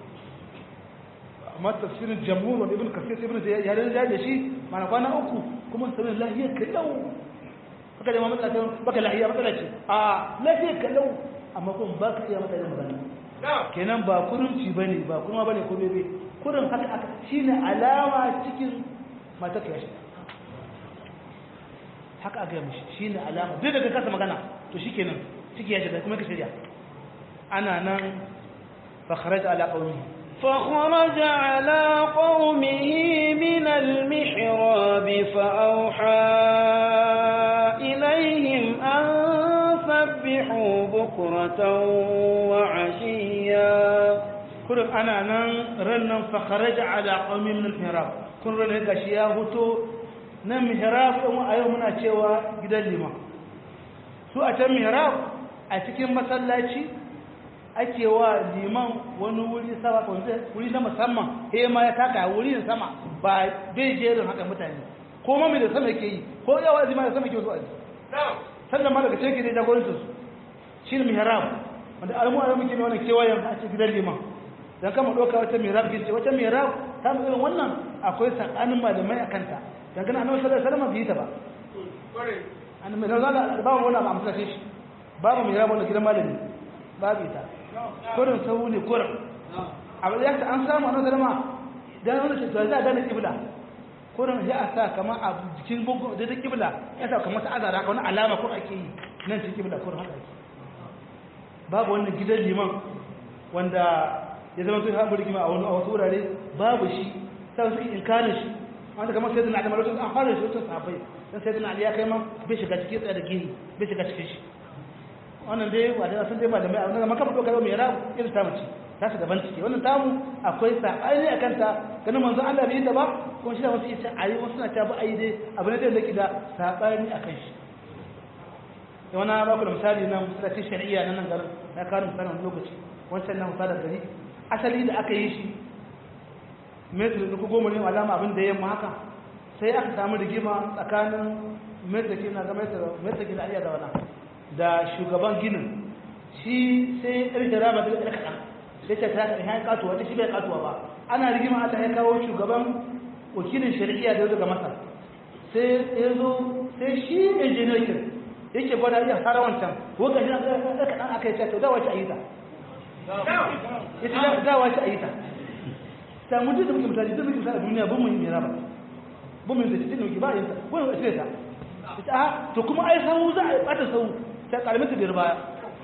amma tafsirin jamhur wanda ibn kasir ibn ya da da shi mana kwana uku kuma sanin lahiyar kallau haka da mamata ta baka lahiya matsala ce a lahiyar kallau amma kuma ba ka iya mata yin magana kenan ba kurunci ba ne ba kuma ba ne ko bebe kurin haka aka shi ne alama cikin mata ka yashi haka aka yi mishi shi ne alama duk da ka kasa magana to shi kenan ciki ya shiga kuma ka shirya ana nan fakharar ala ƙauni فخرج على قومه من المحراب فأوحى إليهم أن سبحوا بكرة وعشيا kurin ana nan rannan fakharaja ala qaumi min al-mihrab kun ran gashi ya huto nan mihrab din a yau muna cewa gidan liman su a can mihrab a cikin masallaci ake wa liman wani wuri sama wuri na musamman he ma ya taka wuri sama ba bai jerin haka mutane ko ma mai da sama yake yi ko yawa zima da sama yake zuwa sannan ma daga cikin da jagorancin su shi ne mihrab wanda alamu alamu ke wannan kewayen a cikin gidan liman dan kama doka wata mihrab ce wata mihrab ta mu irin wannan akwai sakanin malamai a kanta dan kana annabi sallallahu alaihi wasallam bai ta ba annabi sallallahu alaihi wasallam ba wannan ba amsa shi babu mihrab wannan gidan malami babu ita kurin sahu ne kurin abu da an samu annabi sallama dan wannan ce to za a gane kibla kurin ya sa kamar a jikin gungun da da kibla ya sa kamar ta azara ka wani alama ko ake yi nan cikin kibla kurin haka ake babu wannan gidan liman wanda ya zama tun haɓar rigima a wani a wasu wurare babu shi sai suke inkarin shi wanda kamar sai dana alimar an fara shi wata safai dan sai dana ya kai ma bai shiga cikin tsaye da gini bai shiga cikin shi wannan dai ba da sun dai ba da mai abin da maka fito kai mai rabu irin ta mace ta su daban ciki wannan tamu akwai sabani akan ta ganin manzo Allah bai yi ta ba kuma shi da wasu yace ayi wasu na ta ba ayi dai abin da yake da sabani akan shi da wani ba ku da misali nan misalacin shari'a na nan garin na karin misalin wani lokaci wancan na misalin gari asali da aka yi shi metri da goma ne alama abin da yamma haka sai aka samu rigima tsakanin metri na ga metri da aliyar da wana da shugaban ginin shi sai ƙarfe rama da ƙarfe kaɗan sai ta ta ya katuwa ta shi bai katuwa ba ana rigima Allah ya kawo shugaban wakilin shari'a da daga masar sai ya zo sai shi injiniyan yake gwada iya fara wancan wanda shi aka kaɗan aka yi ta dawa shi a yi ta ita dawa shi a yi ta ta mutu da muke mutane duk muke mutane a duniya bin mu yi mera ba bin mu yi zai muke ba yin ta wani wasu ta ita a to kuma ai sau za a yi ɓata sau ta ƙarfi ta biyar baya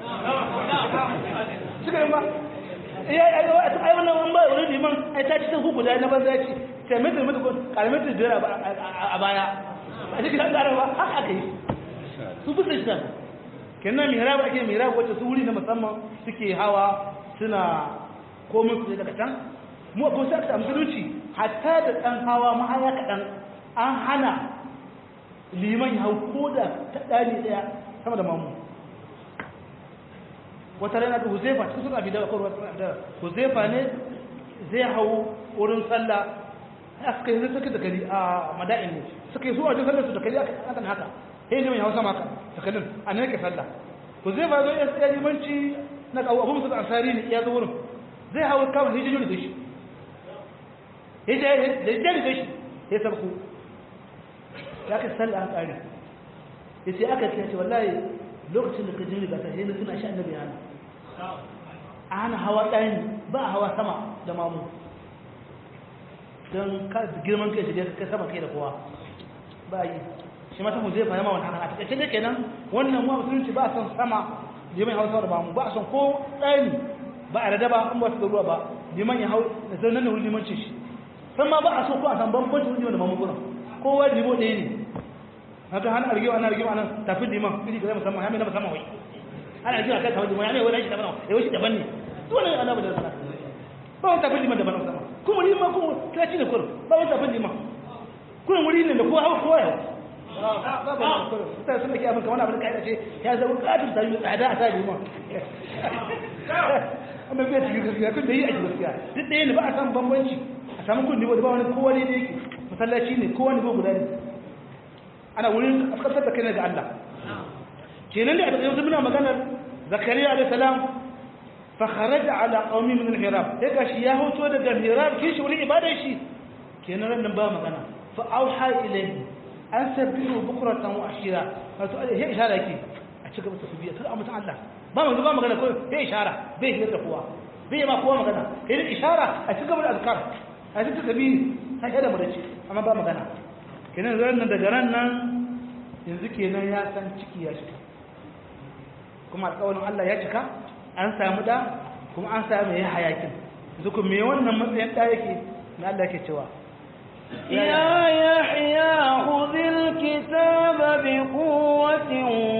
suka yi ba iya ai wannan wani ba wani liman ai ta ci ta huku da na banza ci ta mai ta mutu ƙarfi ta biyar a baya a cikin an ba haka aka yi su bisa shi kenan mihrab ake mihrab wacce su wuri na musamman suke hawa suna komai su daga can mu ko sai aka musulunci hatta da dan hawa ma haya kadan an hana liman ya hau ko da ta dani daya sama da mamu wata rana da Huzaifa cikin sunan Abi Dawud ko da Huzaifa ne zai hau wurin sallah aka yi suka da gari a mada'in ne suka yi su a sallar su da gari aka haka sai ne hausa maka takalin a ne ke sallah to zai ba zo ya limanci na kawo abu musul ansari ne ya zo wurin zai hawo kama hijiyo da shi hijiyo da jari da shi ya sabku ya ka sallah an kare ya ce aka ce wallahi lokacin da ka jini ga sai na suna shi annabi yana a hana hawa ɗani ba a hawa sama da mamu don girman kai shiga kai sama kai da kowa ba yi shi mata zai fahimma wani haka a takaice da kenan wannan ma musulunci ba a son sama liman hausa da bamu ba a son ko ɗani ba a rada ba an ba su da ruwa ba liman ya hau da zai nan da wuri limanci shi san ma ba a so ko a san bambancin liman da mamu gurin kowa limo ɗaya ne haka hana argewa ana argewa nan tafi liman iri ka zai musamman ya mai na musamman wai ana argewa kai tafi liman ya mai wani shi daban ya wuce daban ne dole ne ana da sana ba wani tafi liman daban musamman kuma liman kuma kiraci ne kurin ba wani tafi liman kurin wuri ne da kowa hau kowa yau ta sun da ke abin kamar abin ka'ida ce ya zama katin ta yi tsada a sa liman amma bai cikin gaskiya kun da yi a gaskiya duk ɗaya ne ba a samun bambanci a samun kun nivo da ba wani kowa ne da yake masallaci ne kowa nivo guda ne ana wurin kasar da kai ga Allah kenan da a yanzu muna maganar zakariya alaihi salam fa kharaja ala qaumi min al-hirab sai gashi ya hoto daga hirab kin shi wurin ibadar shi kenan nan ba magana fa auha ilayhi an sabbihu bukratan wa ashira wato ya ishara yake a ci gaba da tasbiya sai amma Allah ba mu ba magana ko bai ishara bai hira da kowa bai ma kowa magana kai da ishara a ci gaba da azkar a ci tasbihi sai da murace amma ba magana kenan ran nan daga ran nan yanzu kenan ya san ciki ya cika kuma alƙawarin Allah ya cika an samu da kuma an samu ya hayakin yanzu kuma me wannan matsayin da yake na Allah yake cewa يا يحيى خذ الكتاب بقوة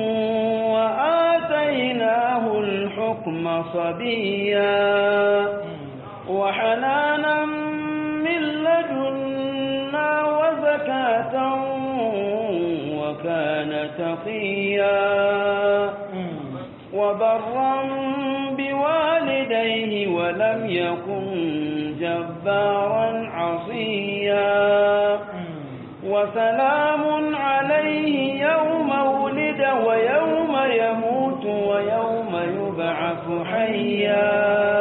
وآتيناه الحكم صبيا وحنانا من لدنا وزكاة وكان تقيا وبرا بوالديه ولم يكن جبارا عصيا وسلام عليه يوم ولد ويوم يموت ويوم يبعث حيا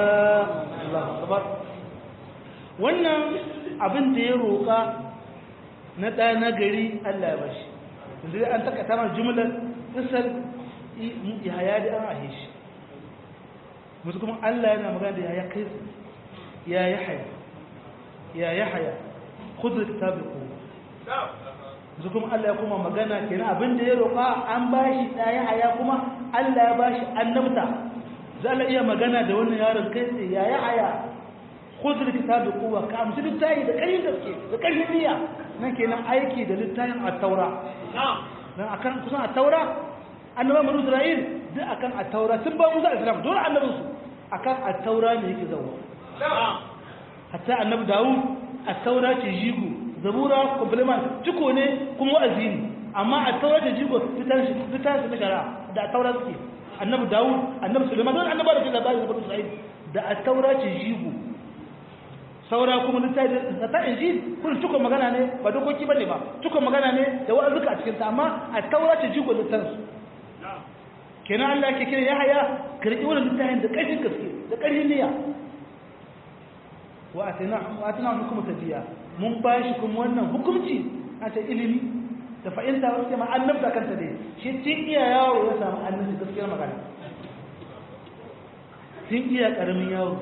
wannan abin da ya roƙa na ɗa na gari Allah ya bashi yanzu an taka tamar jumlar isar yahaya da an ahe shi musu kuma Allah yana magana da yaya kai ya yahaya ya yahaya khudh kitabi ku musu kuma Allah ya kuma magana kenan abin da ya roƙa an bashi da yahaya kuma Allah ya bashi annabta za Allah iya magana da wannan yaron kai sai ya yahaya khudh kitabi ku ka amsu littafi da kai gaske da ƙarfin niyya nan kenan aiki da littafin at-taura dan akan kusan at-taura annabawan banu isra'il duk akan at-taura sun ba musa islam dole annabin su akan at-taura ne yake zawo hatta annabi dawud at-taura ce jigo zabura complement ciko ne kuma wa'azi ne amma at-taura ce jigo fitan shi fitan shi na shari'a da at-taura suke annabi dawud annabi sulaiman don annabawa da ke labari na banu isra'il da at-taura ce jigo saura kuma littafi da ta injil kun tuka magana ne ba dokoki bane ba tuka magana ne da wa'azuka a cikin ta amma at-taura ce jigo littafin kenan Allah ke kira Yahaya karbi wannan littafin da ƙarfin gaske da ƙarfin niyya wa atina wa atina hukum tabiya mun bashi kuma wannan hukunci a ta ilimi da fa'inta wasu ma annabta kanta ne shi tun iya yaro ya samu annabi gaskiyar magana tun iya karamin yaro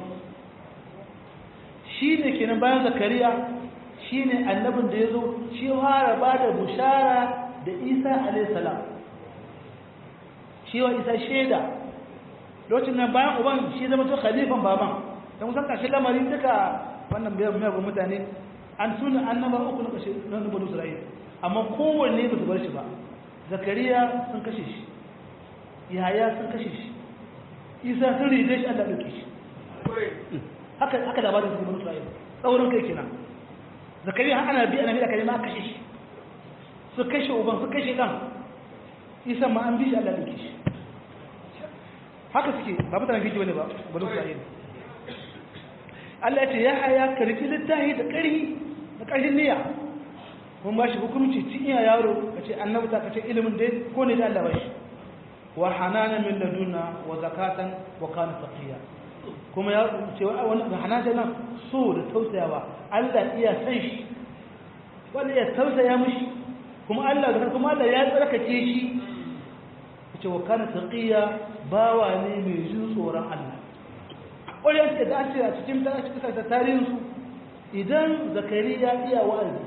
shi ne kenan bayan zakariya shi ne annabin da ya zo shi fara ba da bushara da isa alaihi salam shi wa isa shaida lokacin nan bayan uban shi zama to khalifan baban don kusan ƙarshen lamari duka wannan biyar miyagun mutane an tuna annaba uku na ƙashe na nubanu isra'il amma kowanne ba su bar shi ba zakariya sun kashe shi yahaya sun kashe shi isa sun rige shi allah ɗauke shi haka haka labarin su nubanu isra'il tsaurin kai kenan zakariya ana bi ana bi da kalima kashe shi su kashe uban su kashe ɗan isa ma an bi shi Allah duke shi haka suke ba mutanen fiji wani ba bari su ayi Allah ya ce ya haya karfi littahi da ƙarfi da ƙarfin niyya kun ba shi hukunci cin iya yaro ka ce annabta ka ce ilimin da ko ne da Allah ba shi wa hananan min laduna wa zakatan wa kana taqiya kuma ya ce wani hananan nan so da tausayawa Allah iya san shi wanda ya tausaya mishi kuma Allah da kuma Allah ya tsarkake shi ce wa kana taqiya bawa ne mai jin tsoron Allah wani yake da ce a cikin ta cikin ta tarihin su idan zakariya iya wa'azi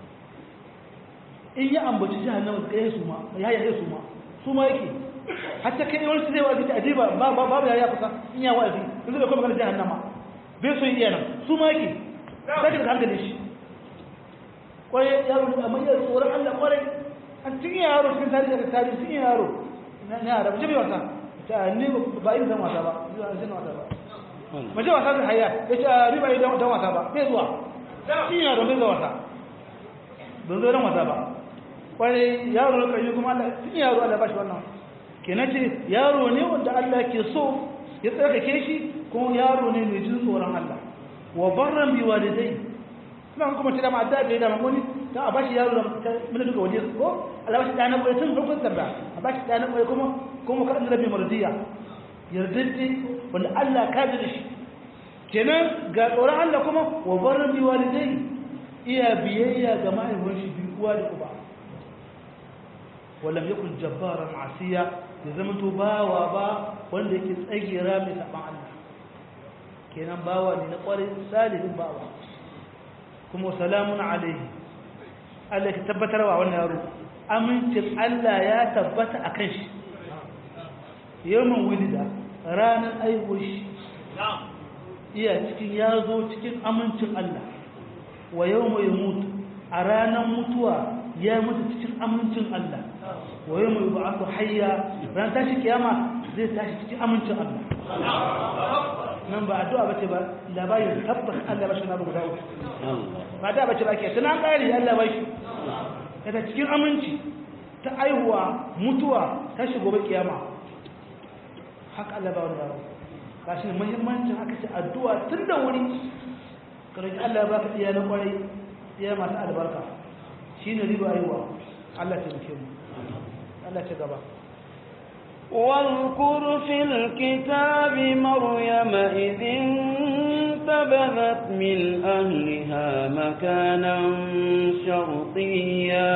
in ya ambaci jahannama kai su ma ya ya su ma su ma yake hatta kai wani su zai wa'azi ta adiba ba ba ba ya kusa in ya wa'azi in zai kuma magana jahannama bai so iya nan su ma yake sai ka hankali shi kwarai yaro amma ya tsoron Allah kwarai an cikin yaro cikin tarihi da tarihi cikin yaro na yara mace bai wasa ta ni ba yin zan wasa ba zuwa zan wasa ba mace wasa da hayya ya ce ni ba yin dan wasa ba bai zuwa cikin yaro bai zuwa wasa ban zo dan wasa ba kwarai yaro na kai kuma Allah cikin yaro Allah ba shi wannan kenan ce yaro ne wanda Allah ke so ya tsarkake shi kuma yaro ne mai jin tsoron Allah wa barran bi walidai kuma kuma ce da ma da bai da mamoni dan a bashi yaro da mun duka waje ko Allah bashi dana koyi tun farkon sanda a bashi dana koyi kuma kuma ka annabi mardiya yardaddi wanda Allah ka ji shi kenan ga tsoron Allah kuma wa barran bi walidai iya biyayya ga mahaifin shi bi uwa da uba ولم يكن جبارا عصيا ya zama to bawa ba wanda yake tsagira mai saban Allah kenan bawa ne na kwarai salihin bawa kuma salamun alaihi Allah ya tabbatar wa wannan yaro amincin Allah ya tabbata a kan shi yawan wulida ranar aihuwar shi iya cikin ya zo cikin amincin Allah wa yau mai mutu a ranar mutuwa ya mutu cikin amincin Allah wa yau mai ba aku hayya ran tashi kiyama zai tashi cikin amincin Allah nan ba addu'a bace ba labarin tabbas Allah ba shi na guda uku ba da bace ba ke tunan ƙari Allah ba shi daga cikin aminci ta aihuwa mutuwa tashi gobe kiyama haka Allah ba wanda ba shi muhimmancin aka ce addu'a tun da wuri karki Allah ba ka iya na kwarai iya masu albarka shi ne riba aiwa Allah ta muke mu Allah ta gaba واذكر في الكتاب مريم إذ انتبذت من أهلها مكانا شرقيا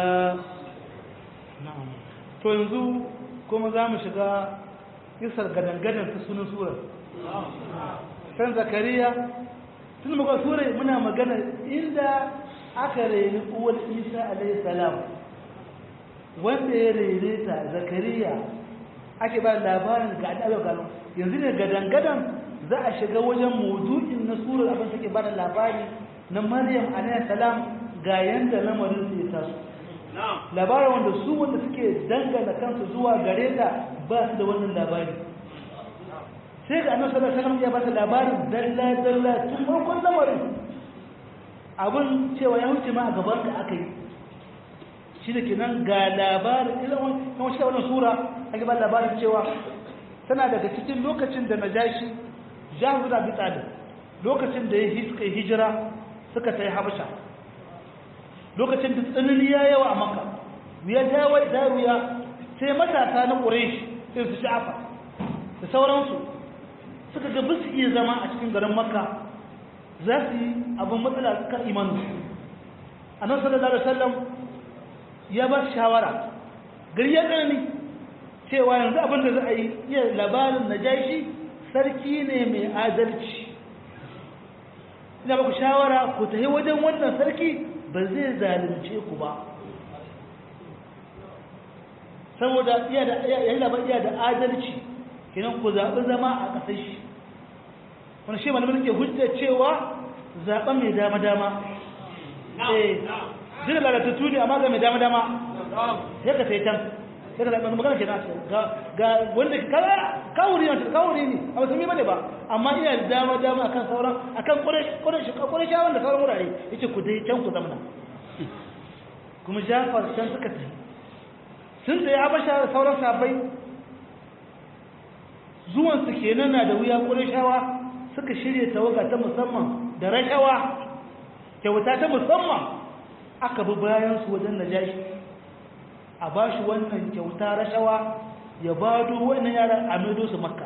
na'am to yanzu kuma za mu shiga kisar gadangadan ta sunan surar san zakariya tun muka surai muna magana inda aka reni uwar isa alayhi salam wanda ya rene ta zakariya ake ba labarin ga adalar gano yanzu ne gadangadan za a shiga wajen maudu'in na surar abin take ba da labari na maryam alayhi salam ga yanda lamarin su ya taso labarin wanda su wanda suke dangana kansu zuwa gare ta ba su da wannan labari sai ga annabi sallallahu alaihi wasallam ya ba ta labarin dalla dalla tun farkon lamarin abin cewa ya wuce ma a gaban ka aka yi shi da kenan ga labarin ilan wani kan shi wannan sura ake ba labarin cewa tana daga cikin lokacin da najashi jahu da bi talib lokacin da ya suka hijira suka tayi habasha lokacin da tsanani ya yawa a maka wuya ta yawa da wuya sai matasa na ƙureshi sai su sha'afa da sauransu suka ga bisu iya zama a cikin garin makka za su yi abin matsala kan imanu a nan sallallahu alaihi wasallam ya ba su shawara gari ya tsanani cewa yanzu abin da za a yi iya labarin na jashi sarki ne mai adalci ina ba ku shawara ku tafi wajen wannan sarki ba zai zalunce ku ba saboda iya da iya da iya da adalci kinan ku zaɓi zama a ƙasar shi wani shi malamin ke hujja cewa zaɓen mai dama dama eh jira lalatattu ne amma ga mai dama dama ya ka sai can ya ka zaɓi magana ke nasu ga wanda kawuri ne kawuri ne a wasu bane ba amma iya da dama dama akan sauran akan ƙwarai shawar da sauran wurare ya ce ku dai can ku zamana kuma jafar can suka tafi sun tsaye habasha da sauran sabai zuwansu kenan na da wuya ƙurashawa suka shirya tawaga ta musamman da rashawa kyauta ta musamman aka bi bayansu wajen najashi a ba shi wannan kyauta rashawa ya ba duk wannan yaran a maido su makka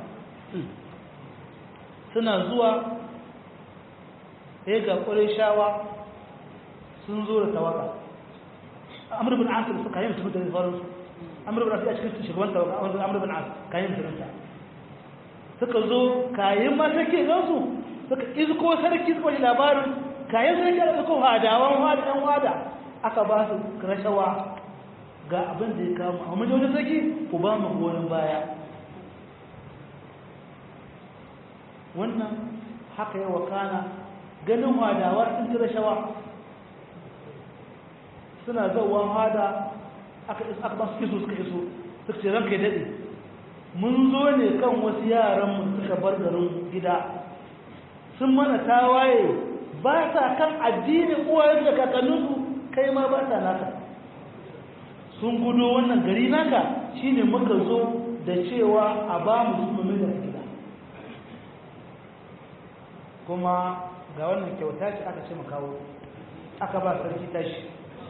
suna zuwa ya ga ƙurashawa sun zo da tawaga amur bin asir suka yi mutum da faransu amur bin asir a cikin shugaban tawaga amur bin asir kayan mutum suka zo kayan masarki zansu suka izko sarki suka shi labarin kayan sarki da suka hadawan wada ɗan wada aka ba su rashawa ga abin da ya kama a majalisar sarki ku ba mu goyon baya wannan haka yi wakana ganin hadawar sun ci rashawa suna zauwa hada aka ba su iso suka iso suka ce ranka ya daɗe mun zo ne kan wasu yaranmu suka bar garin gida sun mana tawaye ba sa kan addinin uwayen da kakanninsu kai ma ba sa naka sun gudo wannan gari naka shine muka zo da cewa a ba mu musulmi da gida kuma ga wannan kyauta ce aka ce mu kawo aka ba sarki tashi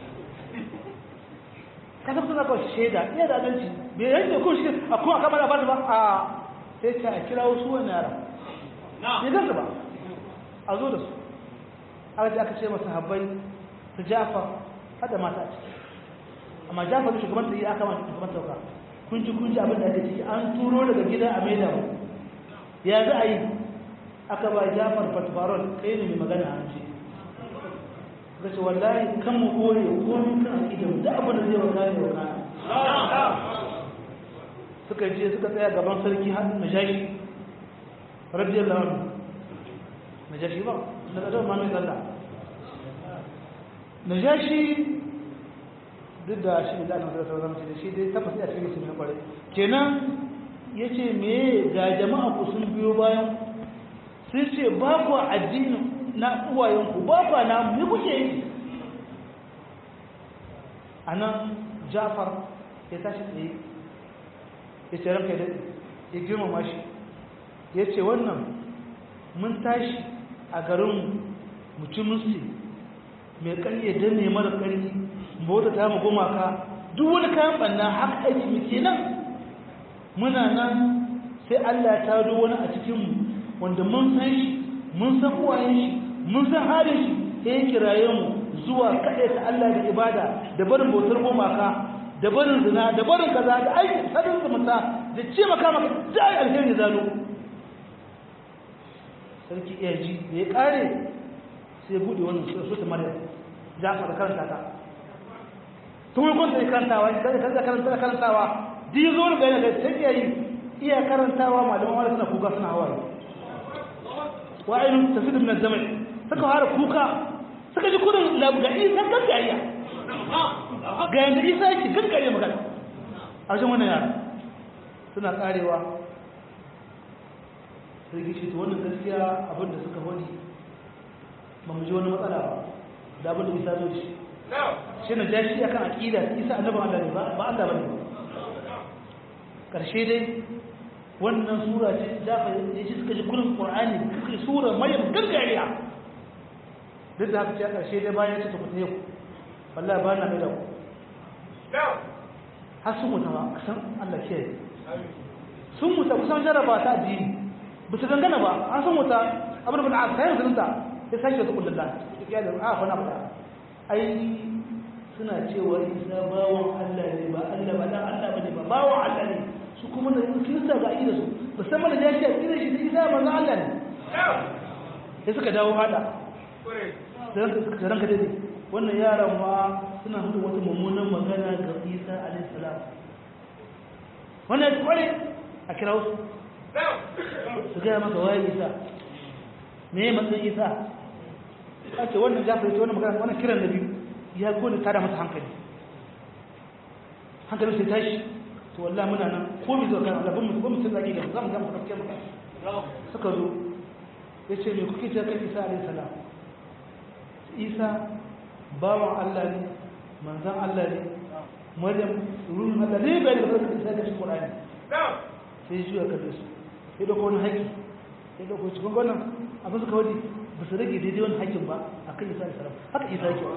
kasar suna kawai shaida iya da adalci bai yanke ko shi a kuma kamar da ba ba a sai ce a kira wasu wani yara bai gansu ba a zo da su aka ce aka ce masu habbai su jafa hada mata a ciki amma jafa da shugaban da yi aka mata shugaban sauka kun ji kun ji abin da ake ciki an turo daga gida a maida mu ya za a yi aka ba jafar fatfarol kai ne mai magana an ce ga ce wallahi kan mu kore komi kan aƙidan da abin da zai waka ne waka suka je suka tsaya gaban sarki har najashi radiyallahu anhu najashi ba na kadar ma mai tsalla najashi duk da shi da annabi sallallahu alaihi wasallam shi dai tabbas ya cikin sunan kware kenan yace me ga jama'a ku sun biyo bayan sai ce ba ku addinin na uwayen ku ba ku na mu kuke yi anan Jafar ya tashi tsaye ya ce ranka da ya girmama shi ya ce wannan mun tashi a garin mutumin su mai ƙarye don ne mara ƙarfi bauta ta mu gumaka duk wani kayan banna haka aiki muke nan muna nan sai Allah ya tado wani a cikin mu wanda mun san shi mun san uwayen shi mun san halin shi sai ya kiraye mu zuwa kaɗai ta Allah da ibada da barin bautar gumaka da barin zina da barin kaza da aiki sadin zumunta da ce maka maka da ai alheri zalo sarki iya ji da ya kare sai bude wannan sura Maryam Jafar karanta ta tun kun sai karantawa sai kaza karanta karantawa di zo ga ne sai yayi iya karantawa malaman wala suna kuka suna hawaye wa ayyun tafidu min az-zama suka fara kuka suka ji kudin labgai san gaskiya ga yanda Isa yake gaskare magana a wajen wannan yara suna karewa sai gishi to wannan gaskiya abinda suka wani ba mu ji wani matsala ba da abinda Isa zo shi shi na ja shi akan aqida isa annabi Allah ne ba Allah bane karshe dai wannan sura ce da fa yaji suka ji kullun qur'ani kuka sura maryam gargariya duk da haka ce karshe dai bayan ta tafi yau wallahi ba na da ku har sun mutu ba san Allah ke sun mutu kusan jaraba ta addini ba su dangana ba an sun mutu abin da ba a sayar da ya sake su kullun da ya da a fa na ba ai suna cewa isa bawan Allah ne ba Allah ba dan Allah bane ba bawan Allah ne su kuma da kirista ga ida su musamman da yashi ida shi da isa manzo Allah ne sai suka dawo hada sai suka ranka dai wannan yaran ma suna hudu wata mummunan magana ga Isa alaihi salam wannan kware a kira su su ga maka waye Isa me matsayin Isa ake wannan jafar ita wannan magana wannan kiran da biyu ya gode tada masa hankali hankali sai tashi to wallahi muna nan ko mi zo kan Allah ban mu ban mu tsaki da zamu ga mu kafke maka suka zo yace me kuke ta kan Isa alayhi salam Isa bawan Allah ne manzon Allah ne Maryam ruhun Allah ne bai da farko Isa da shi Qur'ani sai shi ya kalle su sai da ko wani haƙi sai da ko cikin wannan abin suka wadi ba su rage daidai wani haƙƙin ba a kan isa da salam haka isa yake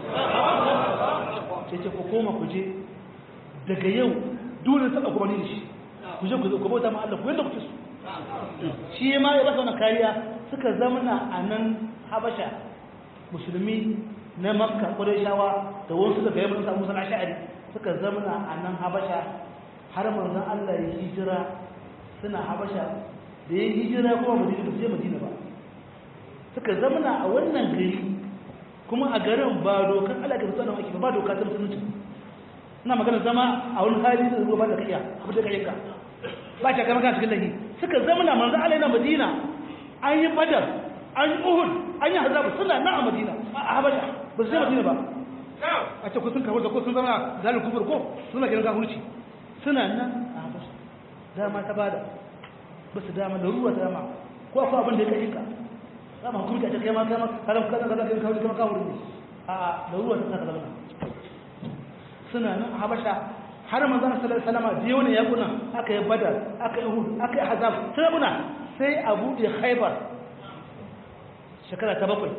ce ce ku koma ku je daga yau dole taɓa kuma ni da shi ku je ku zo ku bauta ma Allah ku yadda ku su shi ma ya rasa wani kariya suka zamana a nan habasha musulmi na makka shawa da wasu daga yamma samu sana sha'ari suka zamana a nan habasha har manzon Allah ya hijira suna habasha da ya hijira kuma madina ba su je madina ba suka zamana a wannan gari kuma a garin ba dokar Allah ka fito ake ba doka ta musulunci ina magana zama a wani hali da zuwa da kaiya abu da kai ka ba ta kama kan cikin lahi suka zamana manzo Allah yana Madina an yi Badar an yi Uhud an yi Hazab suna na a Madina a Habasha ba su je Madina ba a ce ko sun kawo da ko sun zama zalin kufur ko suna gidan kafirci suna nan a Habasha dama ta bada ba su dama da ruwa dama ko akwai abin da ya kai ka dama hukunta ta kai ma kama kalam kaza kaza kai kawai kuma kawo ne a da ruwa ta saka zama suna nan a habasha har manzon sallallahu alaihi wasallam da yawan yakuna aka yi badar aka yi hud aka yi hazab sai muna sai a bude khaybar shekara ta bakwai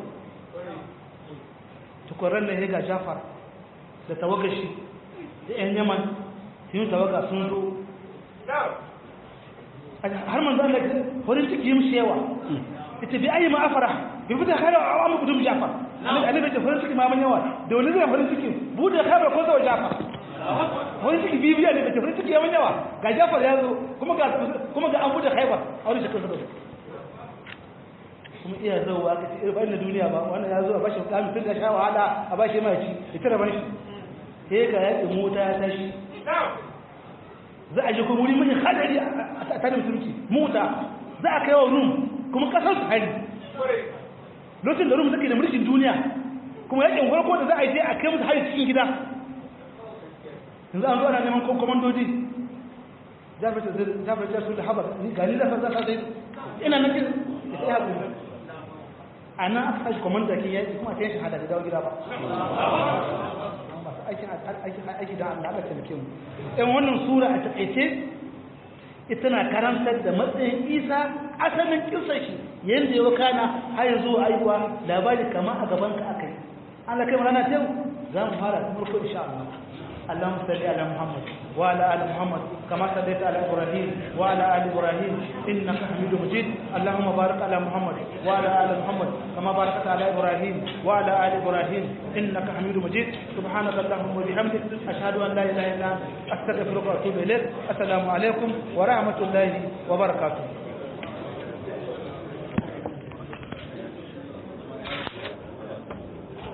tukuran ne ga jafar da tawagashi da yan yaman sun tawaga sun zo har manzon Allah farin ciki yi mishi yawa ita bi ayi ma'afara bi fita khairu a amma gudun jafar annabi da farin ciki ma man yawa da wani zai farin ciki bude khairu ko zawa jafar wani ciki bibiya ne da ke farin ciki yawan yawa ga jafar ya zo kuma ga kuma ga an bude haibar a wani shekaru da kuma iya zauwa aka ce irin na duniya ba wannan ya zo a bashi kamun tun da sha wahala a bashi mai ci ita da bashi sai ga yaƙin mota ya tashi za a je kuma wuri mai hadari a tsarin musulunci mota za a kai wa rum kuma kasar su hari lokacin da rum suke da mulkin duniya kuma yakin farko da za a yi a kai musu hari cikin gida yanzu an zo ana neman komandoji jafar ta su da habar gani da sa zai ina nake da sai haƙuri a nan aka kashi komanda ke yaki kuma ta yin shahada da dawo gida ba aiki da Allah Allah taimake mu ɗan wannan sura a taƙaice ita na karantar da matsayin isa asalin kisar shi yadda ya kana har yanzu aiwa labari kama a gaban ka aka yi Allah kai rana ta za mu fara kuma ko insha Allah اللهم صل على محمد وعلى ال محمد كما صليت على ابراهيم وعلى ال ابراهيم انك حميد مجيد اللهم بارك على محمد وعلى ال محمد كما باركت على ابراهيم وعلى ال ابراهيم انك حميد مجيد سبحانك اللهم وبحمدك اشهد ان لا اله الا انت استغفرك واتوب اليك السلام عليكم ورحمه الله وبركاته